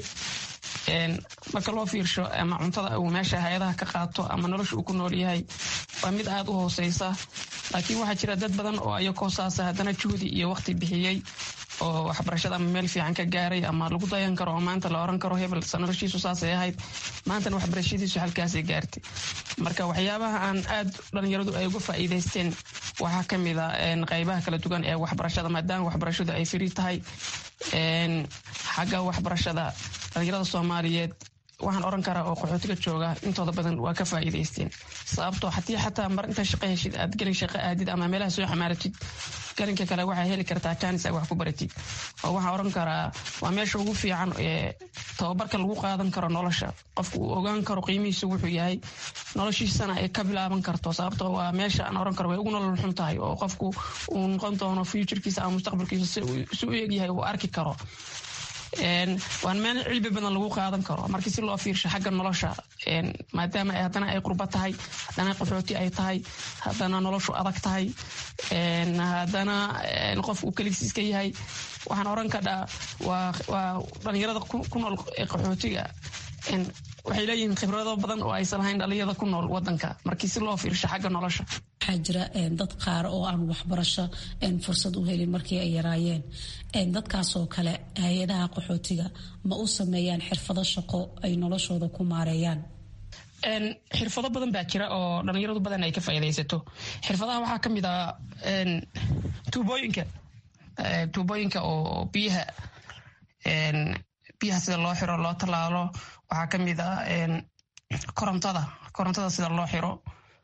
marka loo fiirsho ama cuntada uu meesha hay-adaha ka qaato ama nolosha uu ku nool yahay waa mid aada u hooseysa laakiin waxaa jira dad badan oo ayakoo saasa haddana juhdi iyo waqti bixiyey oo waxbarashada ama meel fiican ka gaaray ama lagu dayan karo oo maanta la oran karo hebel noloshiisu saasay ahayd maantana waxbarashadiisu halkaasay gaartay marka waxyaabaha aan aad dhalinyaradu ay uga faa'iidaysteen waxaa ka mid a qaybaha kala duwan ee waxbarashada maadaama waxbarashadu ay firi tahay xagga waxbarashada dhalinyarada soomaaliyeed waxaan oran karaa oo qaxootiga jooga intooda badan waa ka faa'iidaysteen sababtoo haddii xataa mar inta shaqo heshid aad gelin shaqo aadid ama meelaha soo xamaaratid galinka kale waxaa heli kartaa jaanis aad wax ku baratid oo waxaan oran karaa waa meesha ugu fiican ee tababarka lagu qaadan karo nolosha qofku uu ogaan karo qiimihiisu wuxuu yahay noloshiisana ay ka bilaaban karto sababtoo waa meesha aan oran karo way ugu nolol xun tahay oo qofku uu noqon doono futurkiisa ama mustaqbalkiisa si u egyahay uu arki karo waan meel cilmi badan lagu qaadan karo markii si loo fiirsho xagga nolosha maadaama haddana ay qurba tahay haddana qaxooti ay tahay haddana noloshu adag tahay haddana qof uu keligiis iska yahay waxaan oran kadhaa waa dhalinyarada ku nool qaxootiga waxay leeyihiin khibrado badan oo aysan lahayn dhalinyarada ku nool wadanka markii si loo fiirsho xagga nolosha waxaa jira dad qaar oo aan waxbarasho fursad u helin markii ay yaraayeen dadkaasoo kale hay-adaha qaxootiga ma u sameeyaan xirfado shaqo ay noloshooda ku maareeyaan xirfado badan baa jira oo dhalinyaradu badan ay ka faa'iidaysato xirfadaha waxaa ka mid ah tuubooyinka tuubooyinka oo biyaha biyaha sida loo xiro loo tallaalo waxaa ka mid ah korontada korontada sida loo xiro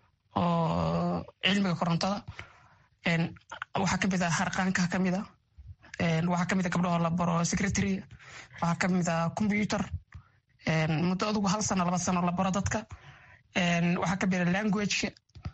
oo cilmiga korontada waxaa kamid ah harqaanka kamid a waxaa kamid a gabdhahoo la baro secretary waxaa kamid a computer muddo adugu hal sano laba sano la baro dadka waxaa kamid a languageka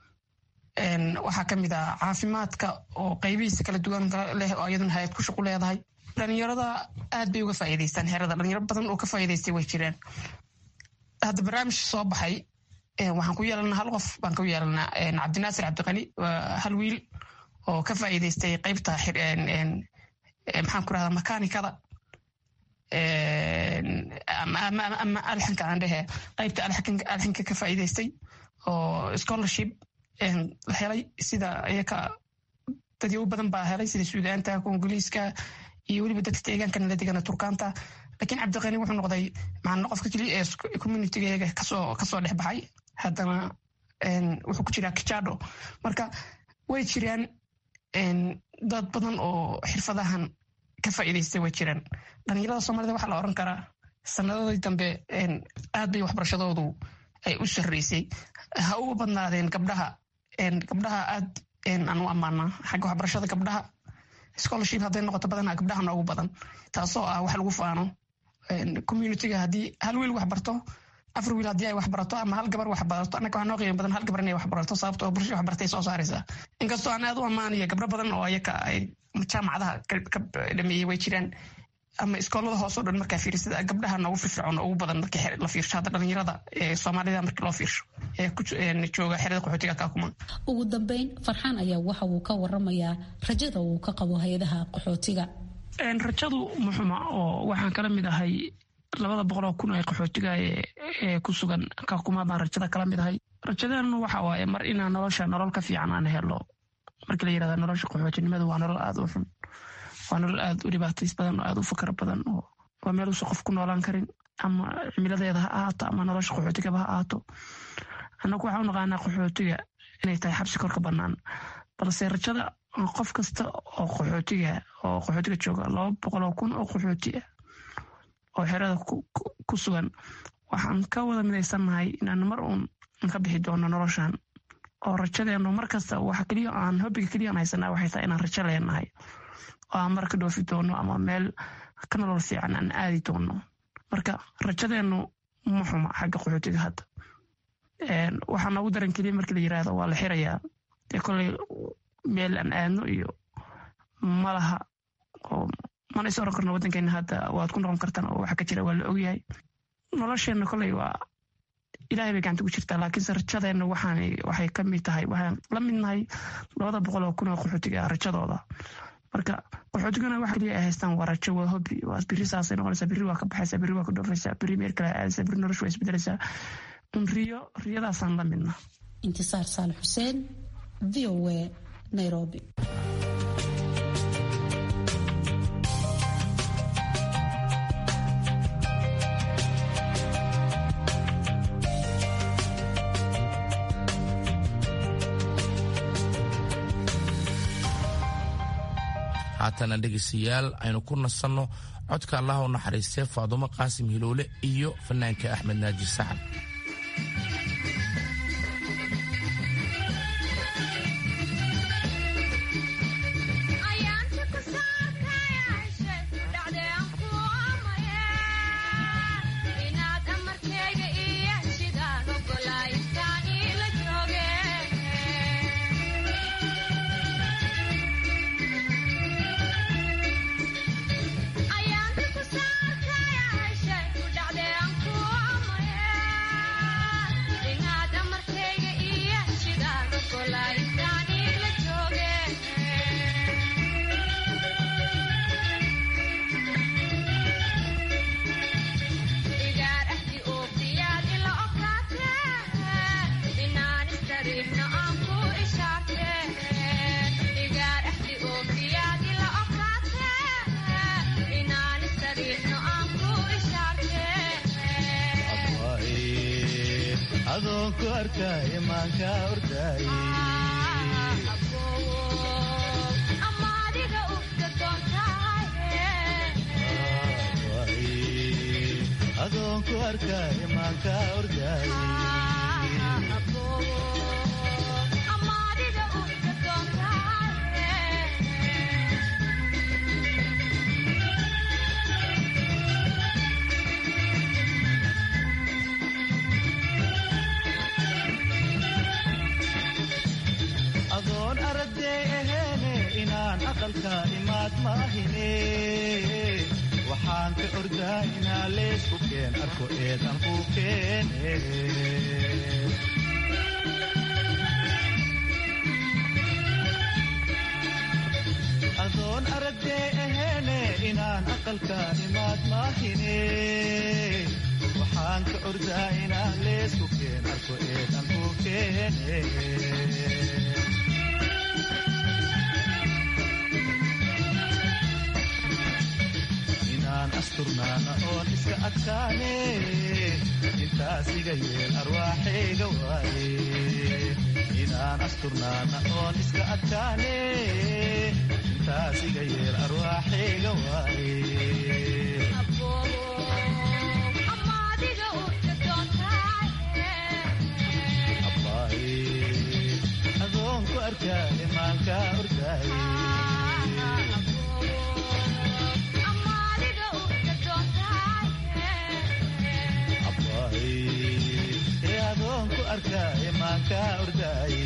waxaa kamid a caafimaadka oo qaybihiisa kala duwan leh oo iyaduna hay-ad ku shaqu leedahay dhalinyarada aad bay uga faa'iidaystaan xerada dhalinyaro badan oo ka faa'iidaystay way jiraan hadda barnaamij soo baxay waxaan ku yeelanaa hal qof baan ku yeelanaa cabdinaasir cabdiqani waa hal wiil oo ka faa'iidaystay qaybta maxaan ku rahdaa makaanikada ama alxanka aan dhehe qaybta alxanka ka faa'iidaystay oo scholarship la helay sida iyaka dadyo u badan baa helay sida suudaanta kongoliiska iyo weliba dadka deegaanka nala degana turkaanta lakiin cabdiqani wuxuu noqday macna qofka keliya ee communitygeega kasoo kasoo dhex baxay haddana wuxuu ku jiraa kijado marka way jiraan dad badan oo xirfadahan ka faa'iidaystay way jiraan dhalinyarada soomaalida waxaa la oran karaa sanadadii dambe aad bay waxbarashadoodu ay u sarreysay ha uga badnaadeen gabdhaha gabdhaha aad aan u ammaanaa xagga waxbarashada gabdhaha scholarship hadday noqoto badanaa gabdhaha noogu badan taasoo ah wax lagu faano communityga haddii hal wiil wax barto afar wiil haddii ay wax barato ama hal gabar wax barato annaga waxaa noo qiimo badan hal gabar inay wax barato sababto oo bulshada wax bartay soo saaraysaa inkastoo aan aad u ammaanaya gabdho badan oo ayaka ay jaamacadaha ka dhameeyey way jiraan ama iskoolada hoos oo dhan markaa fiirsada gabdhaha noogu firfircoon ugu badan markii la fiirsho hadda dhalinyarada ee soomaalida markii loo fiirsho ee jooga xerada qaxootiga kaakuma ugu dambeyn farxaan ayaa waxa uu ka waramayaa rajada uu ka qabo hay-adaha qaxootiga rajadu muxuma oo waxaan kala mid ahay labada boqoloo kun ee qaxootiga ee ku sugan kaakuma baan rajada kala mid ahay rajadeenu waxa waaye mar inaan nolosha nolol ka fiican aan helo markii la yirahda nolosha qaxootinimadu waa nolol aada u xun waa nolol aada u dhibaatays badan oo aada u fakar badan oo waa meel uusan qof ku noolaan karin ama cimiladeeda ha ahaato ama nolosha qaxootigaba ha ahaato annagu waxaan u naqaanaa qaxootiga inay tahay xabsi korka bannaan balse rajada qof kasta oo qaxootiga oo qaxootiga jooga laba boqoloo kun oo qaxooti ah oo xerada ku sugan waxaan ka wada midaysannahay inaan mar uun ka bixi doono noloshan oo rajadeenu mar kasta waxa keliya aan hobbiga keliya aan haysanaa waxay tahay inaan rajo leenahay oo aan mar ka dhoofi doono ama meel ka nolol fiican aan aadi doono marka rajadeenu ma xuma xagga qaxootiga hadda waxaa noogu daran keliya markii la yiraahdo waa la xirayaa dee koley meel aan aadno iyo malaha oo mana is oran karno waddankeena hadda waad ku noqon kartaan oo waxa ka jira waa la ogyahay nolosheenna koley waa ilahay bay gacanta ku jirtaa laakiinse rajadeenna waxaan waxay ka mid tahay waxaan la mid nahay labada boqol oo kun oo qaxootiga rajadooda marka qaxootigana waxa keliya ay haystaan waa rajo waa hobi waa biri saasay noqonaysaa biri waa ka baxaysaa biri waa ka dhoofaysaa biri meel kale aadaysaa biri noloshu waa isbedelaysaa un riyo riyadaasaan la midna intisaar saal xuseen v o a nairobi haatana dhegaystayaal aynu ku nasanno codka allah u naxariistee faadumo qaasim hiloole iyo fanaanka axmed naaji saxab adoonku arkay maanka orday adoonku arkay maanka orday adoon araday aheene inaan aqalka imaad maahine waxaan ka ordaa inaa leysku keen arko eedan ku keene adoon aragdee aheene inaan aqalka imaad maahine waxaan ka ordaa inaan leysku keen arko eedan ku keene inaan asturnaana oon iska adkaane intaas iga yeel arwaaxayga waaye inaan asturnaana oon iska adkaane intaas iga yeel arwaaxayga waaye adoon ku arkaaye maanka ordaaye adoon ku arkaaye maanka ordaaye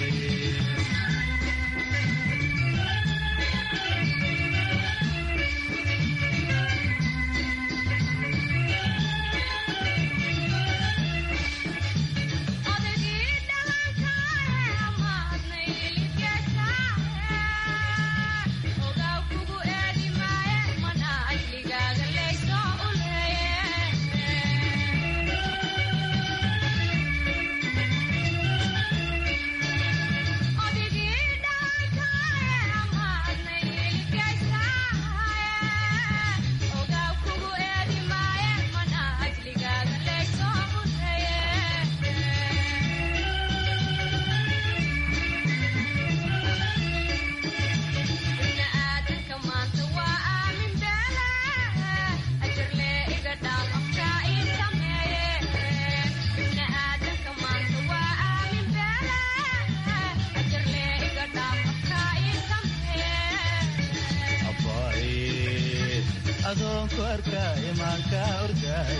adoon ku arkaaye maanka ordaaye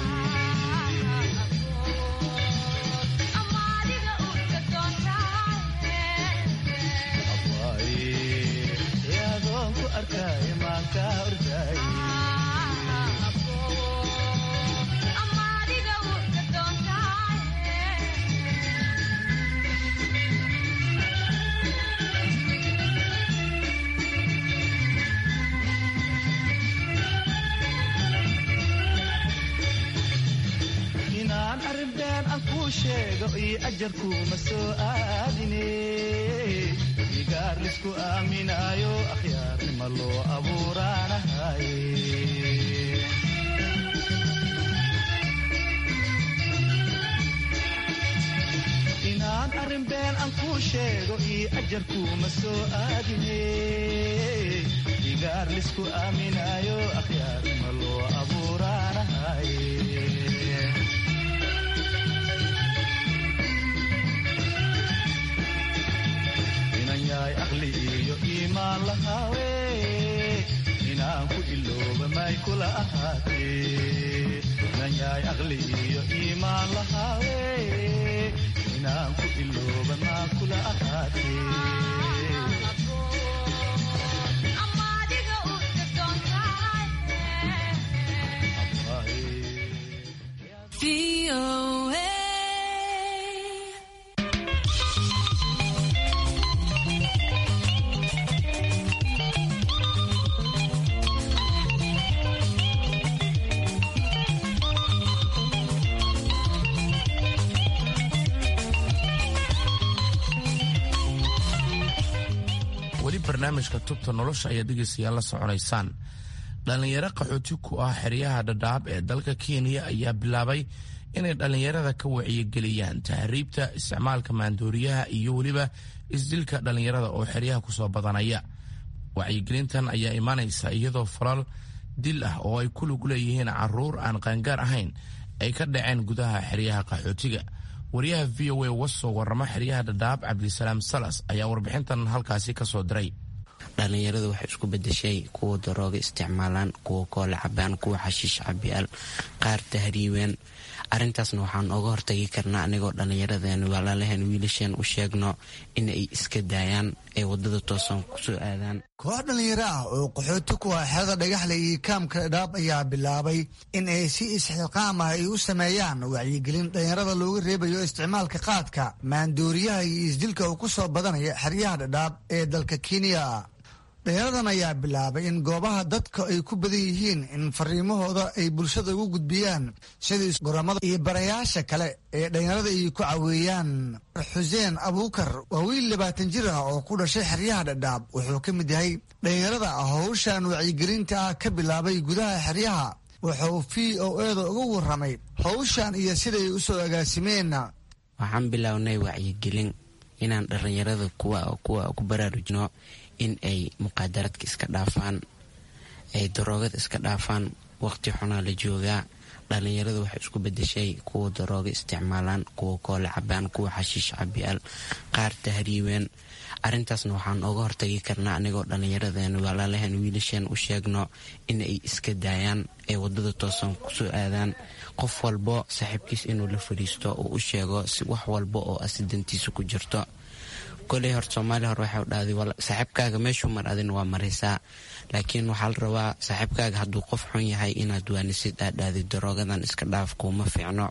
adoon ku arkaaye maanka ordaaye inaan arrinbeen aan kuu sheego iyo ajarkuuma soo aadine igaar lisku aaminaayo akhyaarnima loo abuuraanahaye inaan arrinbeen aan kuu sheego iyo ajarkuuma soo aadine igaar lisku aaminaayo akhyaarnima loo abuuraanahaye yahay aqli iyo iimaan lahaawe inaan ku ilooba may kula ahaatee inan yahay aqli iyo iimaan lahaawe inaan ku ilooba maa kula ahaatee weli barnaamijka tubta nolosha ayaa dhegaystayaal la soconaysaan dhallinyaro qaxooti ku ah xeryaha dhadhaab ee dalka kenya ayaa bilaabay inay dhallinyarada ka wacyigeliyaan tahriibta isticmaalka maandooriyaha iyo weliba isdilka dhallinyarada oo xeryaha kusoo badanaya wacyigelintan ayaa imaanaysa iyadoo falal dil ah oo ay ku lug leeyihiin caruur aan qaangaar ahayn ay ka dhaceen gudaha xeryaha qaxootiga wariyaha v o a wasoo warama xeryaha dhadhaab cabdisalaam salas ayaa warbixintan halkaasi kasoo diray dhallinyaradu waxay isku bedeshay kuwa darooga isticmaalaan kuwa koole cabaan kuwa xashiish cabiyaal qaar tahriibeen arintaasna waxaan oga hortagi karnaa anigoo dhallinyaradeen walaalaheen wiilasheen u sheegno inay iska daayaan ay wadada toosan kusoo aadaan koox dhallinyaro ah oo qaxooti ku ah xerada dhagaxle iyo kaamka dhadhaab ayaa bilaabay in ay si isxilqaam ah ay u sameeyaan wacyigelin dhallinyarada looga reebayo isticmaalka qaadka maandooriyaha iyo isdilka uu ku soo badanaya xeryaha dhadhaab ee dalka kenya dhalinyaradan ayaa bilaabay in goobaha dadka ay ku badan yihiin in fariimahooda ay bulshada ugu gudbiyaan sidii goramada iyo barayaasha kale ee dhalinyarada ay ku caweeyaan xuseen abuukar waa wiil labaatan jir ah oo ku dhashay xeryaha dhadhaab wuxuu ka mid yahay dhalinyarada howshan wacyigelinta ah ka bilaabay gudaha xeryaha wuxuu v o eda uga warramay howshan iyo siday u soo agaasimeen waxaan bilownay wacyigelin inaan dhallinyarada kuwa kuwa ku baraarujino in ay muqaadaraadka iska dhaafaan ay daroogada iska dhaafaan waqti xunaa la joogaa dhallinyaradu waxay isku bedeshay kuwa darooga isticmaalaan kuwa koole cabaan kuwa xashiish cabiyaal qaar tahriibeen arintaasna waxaan oga hortagi karnaa anigoo dhallinyaradeen walaalahan wiilasheen u sheegno in ay iska daayaan ay wadada toosan kusoo aadaan qof walbo saaxiibkiis inuu la fadhiisto uu u sheego si wax walba oo asidantiisa ku jirto koley hor soomaaliya hore waxay dhahday saaxiibkaaga meeshuu mar adin waa maraysaa laakiin waxaa la rabaa saaxiibkaaga hadduu qof xun yahay inaad waanisid aad dhahday daroogadan iska dhaaf kuuma fiicno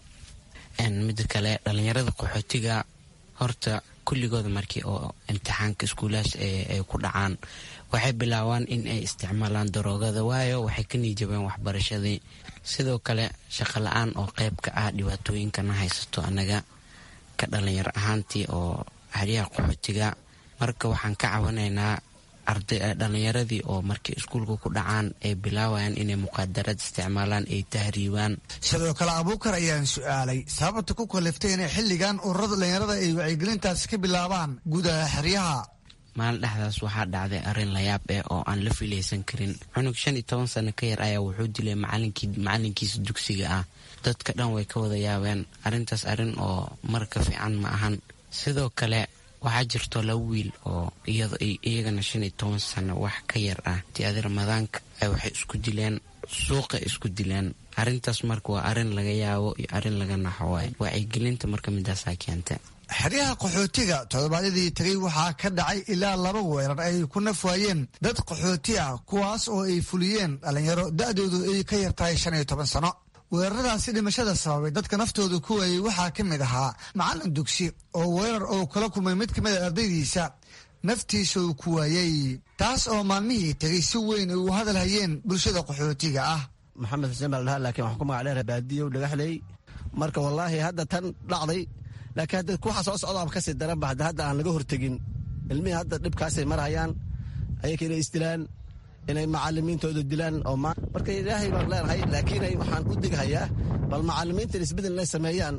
mida kale dhallinyarada qaxootiga horta kulligooda markii oo imtixaanka iskuulahaas ay ku dhacaan waxay bilaabaan in ay isticmaalaan daroogada waayo waxay ka niijabeen waxbarashadii sidoo kale shaqo la-aan oo qeyb ka ah dhibaatooyinkana haysato anaga ka dhalinyaro ahaantii oo xeryaha qaxootiga marka waxaan ka cawanaynaa dhallinyaradii oo markay iskuulka ku dhacaan ay bilaawayaan inay muqaadarad isticmaalaan ay tahriibaan sidoo kale abuukar ayaan su-aalay sababta ku kaliftay inay xilligan ururada dhallinyarada ay wacyigelintaas ka bilaabaan gudaha xeryaha maalin dhexdaas waxaa dhacday arrin layaab eh oo aan la filaysan karin cunug shan iyo toban sano ka yar ayaa wuxuu dilay macalinkiisa dugsiga ah dadka dhan way ka wada yaabeen arrintaas arrin oo marka fiican ma ahan sidoo kale waxaa jirto laba wiil oo iyagana shan iyo toban sano wax ka yar ah tiadi ramadaanka waxay isku dileen suuqa isku dileen arrintaas marka waa arrin laga yaabo iyo arrin laga naxo waay wacyigelinta marka midaasaa keenta xeryaha qaxootiga toddobaadyadii tegay waxaa ka dhacay ilaa laba weerar ay ku naf waayeen dad qaxooti ah kuwaas oo ay fuliyeen dhallinyaro da-doodu ay ka yar tahay shan iyo toban sano weeraradaasi dhimashada sababay dadka naftooda ku waayey waxaa ka mid ahaa macallin dugsi oo weerar oo kala kulmay mid ka mid a ardaydiisa naftiisa uu ku waayey taas oo maalmihii tegay si weyn ay u hadal hayeen bulshada qaxootiga ah maxamed xuseen baa la dhaha laakiin waxaan ku magac dheera baadiyow dhagaxley marka wallaahi hadda tan dhacday laakiin hadda kuwaxa soo socdaaba kasii daranba hadda hadda aan laga hortegin ilmihii hadda dhibkaasay marhayaan ayaka inay isdilaan inay macalimiintooda dilaan oo marka ilaahay baan leenahay laakiin waxaan u dighayaa bal macalimiinta isbedel inay sameeyaan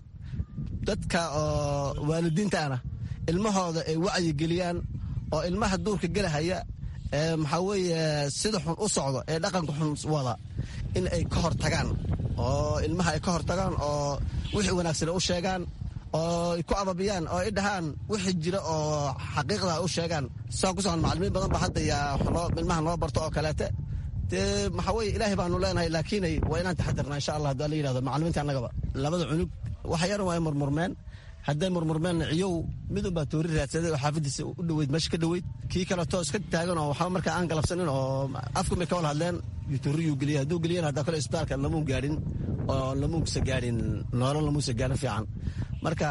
dadka oo waalidiintaana ilmahooda ay wacyi geliyaan oo ilmaha duurka gelahaya ee maxaa weeye sida xun u socdo ee dhaqanka xun wada in ay ka hor tagaan oo ilmaha ay ka hor tagaan oo wixii wanaagsan u sheegaan oo ku ababiyaan oo ay dhahaan wixii jira oo xaqiiqda u sheegaan saa ku socon macalimiin badan ba hadda yaa ilmaha noo barto oo kaleete dee maxaa weye ilaahay baanu leenahay laakiinay waa inaan taxadirnaa insha allah haddii la yidhahdo macalimiinta annagaba labada cunug waxa yaran waa ay murmurmeen hadday murmurmeenna ciyow midun baa toori raadsaday oo xaafadiisa u dhoweyd meesha ka dhoweyd kii kaleto iska taagan oo waxba markaa aan galabsanin oo afku may ka wada hadleen tooriyuu geliyay hadduu geliyana haddaa kale isbitaalka lamuun gaadhin oo lamuunsa gaadhin noolal lamuusa gaadhin fiican marka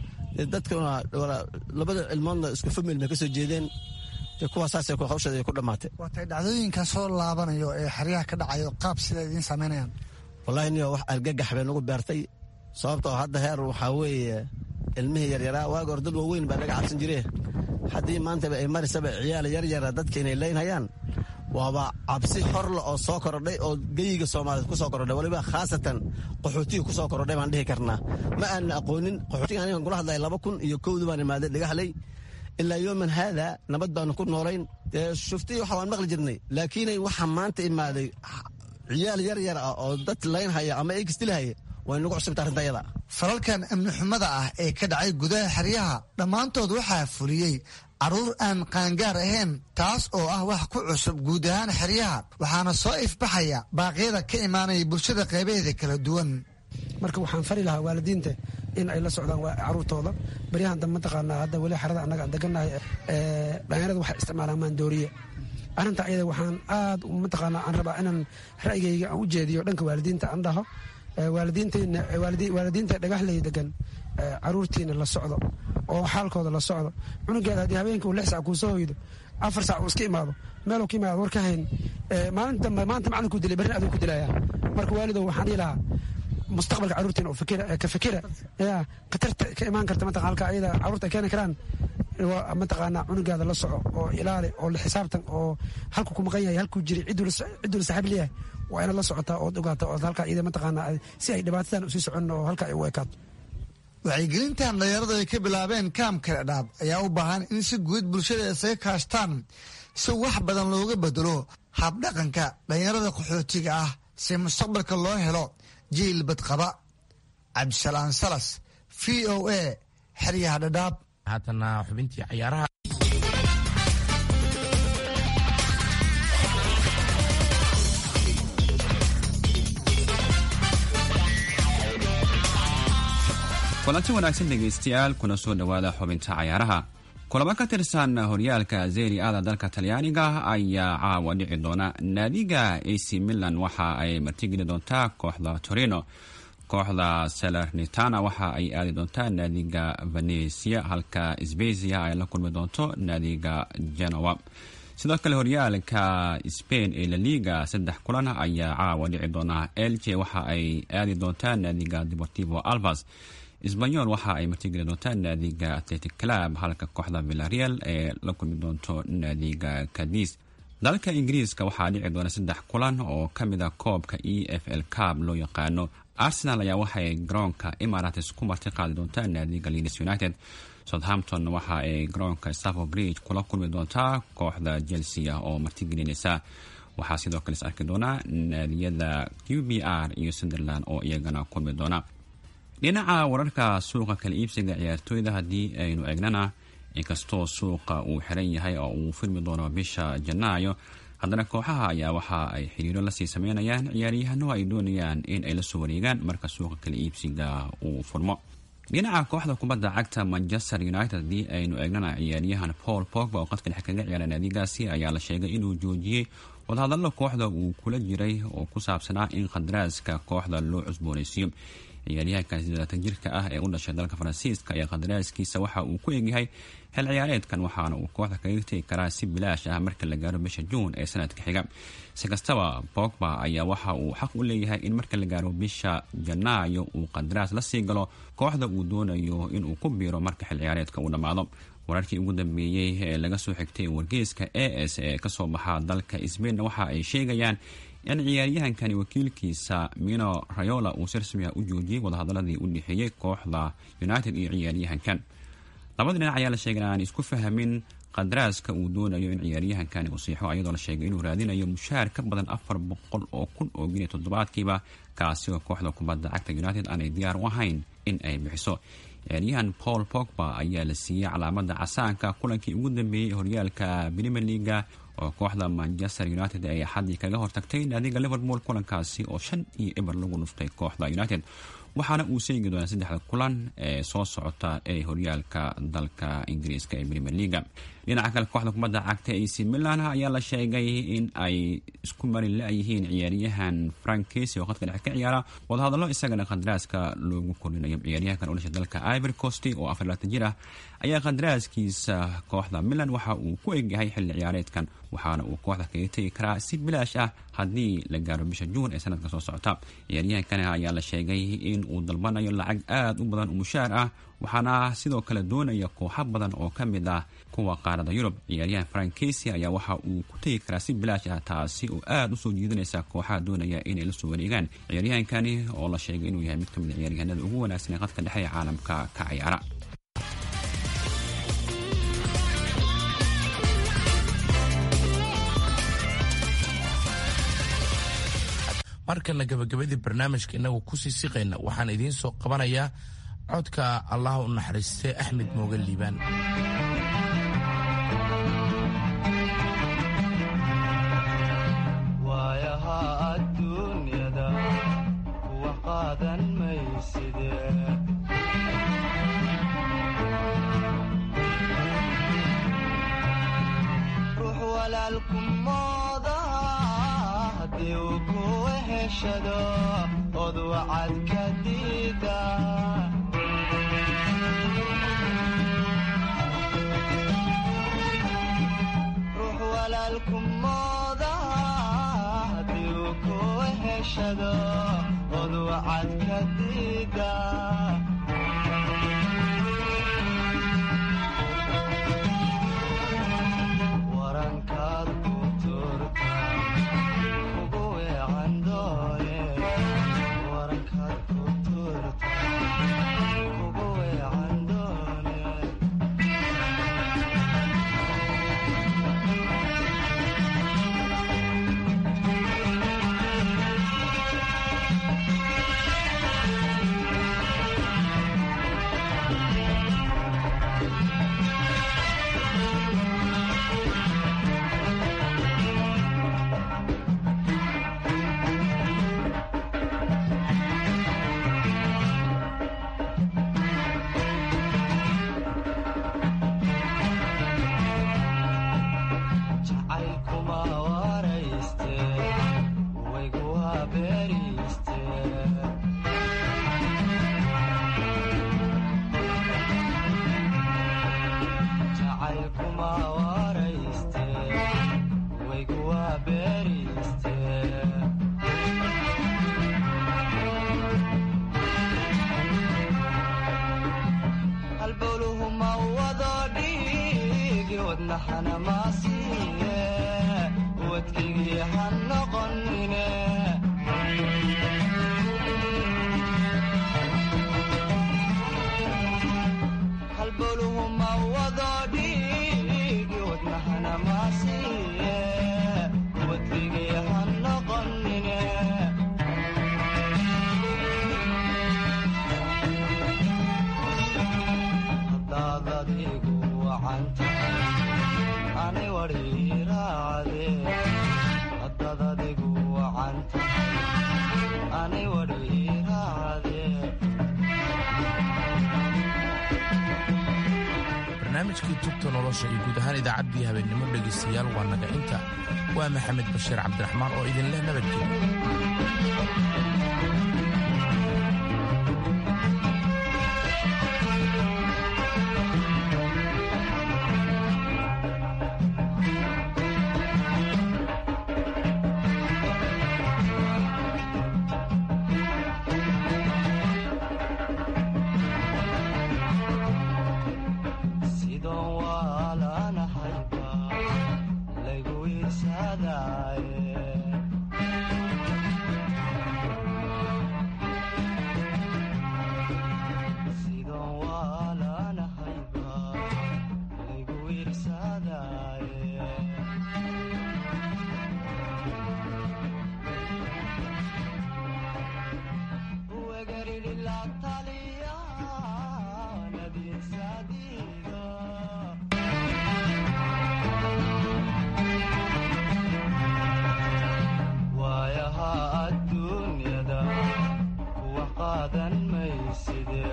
dadkuna labada cilmoodna isku famil bay ka soo jeedeen kuwaasaasay hawsheeda ay ku dhammaatay waatay dhacdooyinkan soo laabanayo ee xeryaha ka dhacayo qaab sida idiin samaynayaan wallahi niyo wax argagax bay nagu beertay sababtoo hadda heer waxaa weeye ilmihii yaryaraa waaga hor dad waaweyn baa laga cabsan jire haddii maantaba ay marisaba ciyaal yaryara dadka inay leynhayaan waaba cabsi horle oo soo korodhay oo geyiga soomaaliyeed ku soo korodhay waliba khaasatan qaxootiga ku soo korodhay baan dhihi karnaa ma aanan aqoonin qaxootiga anigan kula hadlaya laba kun iyo kowdi baan imaaday dhagaxley ilaa yooman haada nabad baanu ku noolayn dee shuftii waxa waan maqli jirnay laakiinay waxa maanta imaaday ciyaal yaryar ah oo dad laynhaya ama egstilahaya way nagu cusubta arrinta ayada falalkan amni xumada ah ee ka dhacay gudaha xeryaha dhammaantood waxaa fuliyey carruur aan qaangaar ahayn taas oo ah wax ku cusub guud ahaan xeryaha waxaana soo ifbaxaya baaqyada ka imaanaya bulshada qeybaheeda kala duwan marka waxaan fari lahaa waalidiinta in ay la socdaan caruurtooda baryahan dambe mataqaanaa hadda weli xerada annaga degannahay dhalinyarada waxay isticmaalaan maandooriye arrinta ayada waxaan aad mataqaana aan rabaa inaan ra'yigayga aan u jeediyo dhanka waalidiinta aan dhaho waalidiinta dhagaxley degan caruurtiina la socdo oo xaalkooda la socdo cunugeeda haddii habeenkii uu lix sac kuu soo hoydo afar sac uu iska imaado meeluu ka imaado war ka hayn maalinta dambe maanta macalinkuu dilay berrin aduu ku dilaya marka waalidow waxaan dhihi lahaa mustaqbalka caruurtiina oo ka fikira ya khatarta ka imaan karta mataqan halka ayada caruurta ay keeni karaan mataqaana cunugaada la soco oo ilaali oo la xisaabtan oo halku ku maqan yahay halkuu jiray cidduu la saaxiib leeyahay waa inaad la socotaa ood ogaata ood halka iyada mataqaana si ay dhibaatadan usii socon oo halka ay u ekaato wacyigelintan dhalinyaradu ay ka bilaabeen kaamka dhadhaab ayaa u baahan in si guud bulshada isaga kaashtaan si wax badan looga bedelo habdhaqanka dhalinyarada qaxootiga ah si mustaqbalka loo helo jiil badqaba cabdisalaan salas v o a xeryaha dhadhaab haatana xubintii cayaaraha kulanti wanaagsan dhegaystayaal kuna soo dhowaada xubinta cayaaraha kulamo ka tirsan horyaalka zeri ada dalka talyaaniga ayaa caawa dhici doona naadiga ac milan waxa ay martigeli doontaa kooxda torino kooxda salernitana waxa ay aadi doontaa naadiga venesia halka sbezia ay la kulmi doonto naadiga genoa sidoo kale horyaalka spain ee laliga saddex kulan ayaa caawa dhici doona elche waxa ay aadi doontaa naadiga deportivo alvas sbanyol waxa ay martigeli doontaa naadiga atletic club halka kooxda villareal ee la kulmi doonto naadiga cadis dalka ingiriiska waxaa dhici doona saddex kulan oo ka mid a koobka e f l cab loo yaqaano arsenal ayaa waxaay garoonka emarates ku marti qaadi doontaa naadiga leeds united southampton waxa ay garoonka staffo bridge kula kulmi doontaa kooxda chelsea oo martigelinaysa waxaa sidoo kale is arki doona naadiyada q b r iyo sunderland oo iyagana kulmi doona dhinaca wararka suuqa kala iibsiga ciyaartooyda haddii aynu eegnana inkastoo suuqa uu xiran yahay oo uu furmi doono bisha janaayo haddana kooxaha ayaa waxa ay xiriiro lasii sameynayaan ciyaaryahano ay doonayaan in ay la soo wareegaan marka suuqa kala iibsiga uu furmo dhinaca kooxda kubadda cagta manchester united haddii aynu eegnana ciyaaryahan paul pogba oo qadka dhexe kaga ciyaara naadigaasi ayaa la sheegay inuu joojiyey wadahadallo kooxda uu kula jiray oo ku saabsanaa in khadaraaska kooxda loo cusboonaysiiyo ciyaaryahankan sideeatan jirka ah ee u dhashay dalka faransiiska ayaa khadaraaskiisa waxa uu ku egyahay xil ciyaareedkan waxaana uu kooxda kaga tegi karaa si bilaash ah marka la gaaro bisha juun ee sanadka xiga si kastaba bogba ayaa waxa uu xaq u leeyahay in marka la gaaro bisha janaayo uu qadaraas la sii galo kooxda uu doonayo inuu ku biiro marka xil ciyaareedka uu dhammaado wararkii ugu dambeeyey ee laga soo xigtay wargeyska a s ee kasoo baxa dalka sbainna waxa ay sheegayaan in ciyaaryahankani wakiilkiisa mino rayola uu si rasmi ah u joojiyey wadahadaladii u dhexeeyey kooxda united iyo ciyaaryahankan labada dhinac ayaa la sheegay aan isku fahamin qadaraaska uu doonayo in ciyaaryahankani uu siixo ayadoo la sheegay inuu raadinayo mushaar ka badan afar boqol oo kun oo geniya toddobaadkiiba kaasi oo kooxda kubadda cagta united aanay diyaar u ahayn in ay bixiso ciyaaryahan paul pogba ayaa la siiyey calaamada casaanka kulankii ugu dambeeyey horyaalka premier leaga oo kooxda manchester united ay axadii kaga hortagtay naadiga liverpool kulankaasi oo shan iyo eber lagu dhuftay kooxda united waxaana uu seegi doonaa saddexda kulan ee soo socota ee horyaalka dalka ingiriiska ee premier leaga dhinaca kale kooxda kubadda cagta ac milan ayaa la sheegay in ay isku mari la-yihiin ciyaaryahan frank casey oo khadka dhexe ka ciyaara wadahadallo isagana khadaraaska loogu kordhinayo ciyaaryahankan u dhashay dalka ivory coast oo afar laatan jir ah ayaa khadaraaskiisa kooxda milan waxa uu ku egyahay xilli ciyaareedkan waxaana uu kooxda kaga tegi karaa si bilaash ah haddii la gaaro bisha juun ee sanadka soo socota ciyaaryahankani ayaa la sheegay in uu dalbanayo lacag aada u badan oo mushaar ah waxaana sidoo kale doonaya kooxo badan oo ka mid ah kuwa qaarada yurub ciyaaryahan frank casey ayaa waxa uu ku tegi karaa si bilaash ah taasi oo aada usoo jiidanaysa kooxaha doonaya inay la soo wareegaan ciyaaryahankani oo la sheegay inuu yahay mid ka mid a ciyaaryahanada ugu wanaagsan ee qadka dhexe ee caalamka ka ciyaara markana gabagabadii barnaamijka inagu kusii siqayna waxaan idiin soo qabanayaa codka allah u naxariistay axmed mooge liibaan waayaha adduunyada kuwa qaadan mayside ruux walaalku heshado od wacad ka diida ruux walaalku mooda haddii uu ku heshado od wacad ka diida warankaad ku turta ugu weecan doone warankaad ku turta ugu weecan doone jacaylkuma warayste waygu waa beeriste jacaylkuma warayste waygu waa beeriste halbowluhu ma wado dhiigi wadnaxana maasiiye wadkaygii ha noqonine halbowluhu ma wado dhiigi wadnaxana maasiiye wadkaygii ha noqonine hadaad adigu wacanta ani wadhiiraacde hadaad adigu wacanta ani wadhiiraacde barnaamijkii tubta nolosha iyo guud ahaan idaacaddii habeennimo dhegaystayaal waa naga inta waa maxamed bashiir cabdiraxmaan oo idinleh nabadgelyo sidoon waalanahayba laygu iirsadaaye sidoon waalanahayba laygu iirsadaaye wegaridhi la taliya nadiisadiido waayaha adduunyada kuwa qaadan mayside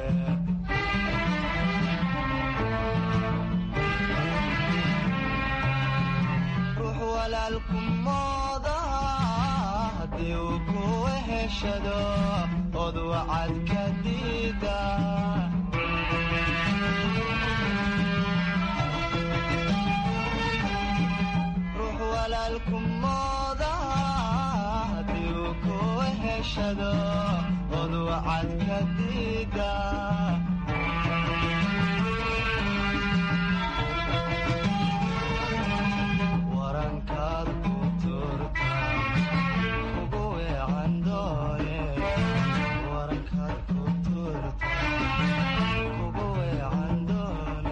ruux walaalku mooda haddii uu ku heshado od wacad ka diida ruux walaalku mooda haddii uu ku heshado od wacad ka diida warankaad ku turta ugu weecan doone warankaad ku turta ugu weecan doone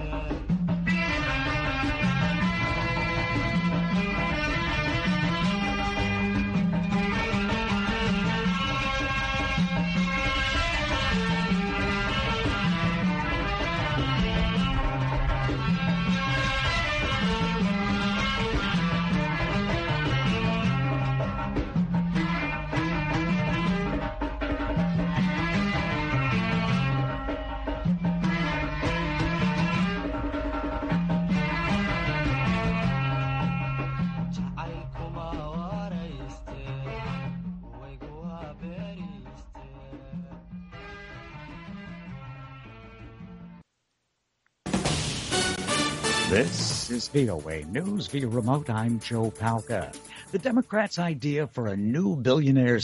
This is VOA News via remote. I'm Joe Palca. The Democrats' idea for a new billionaires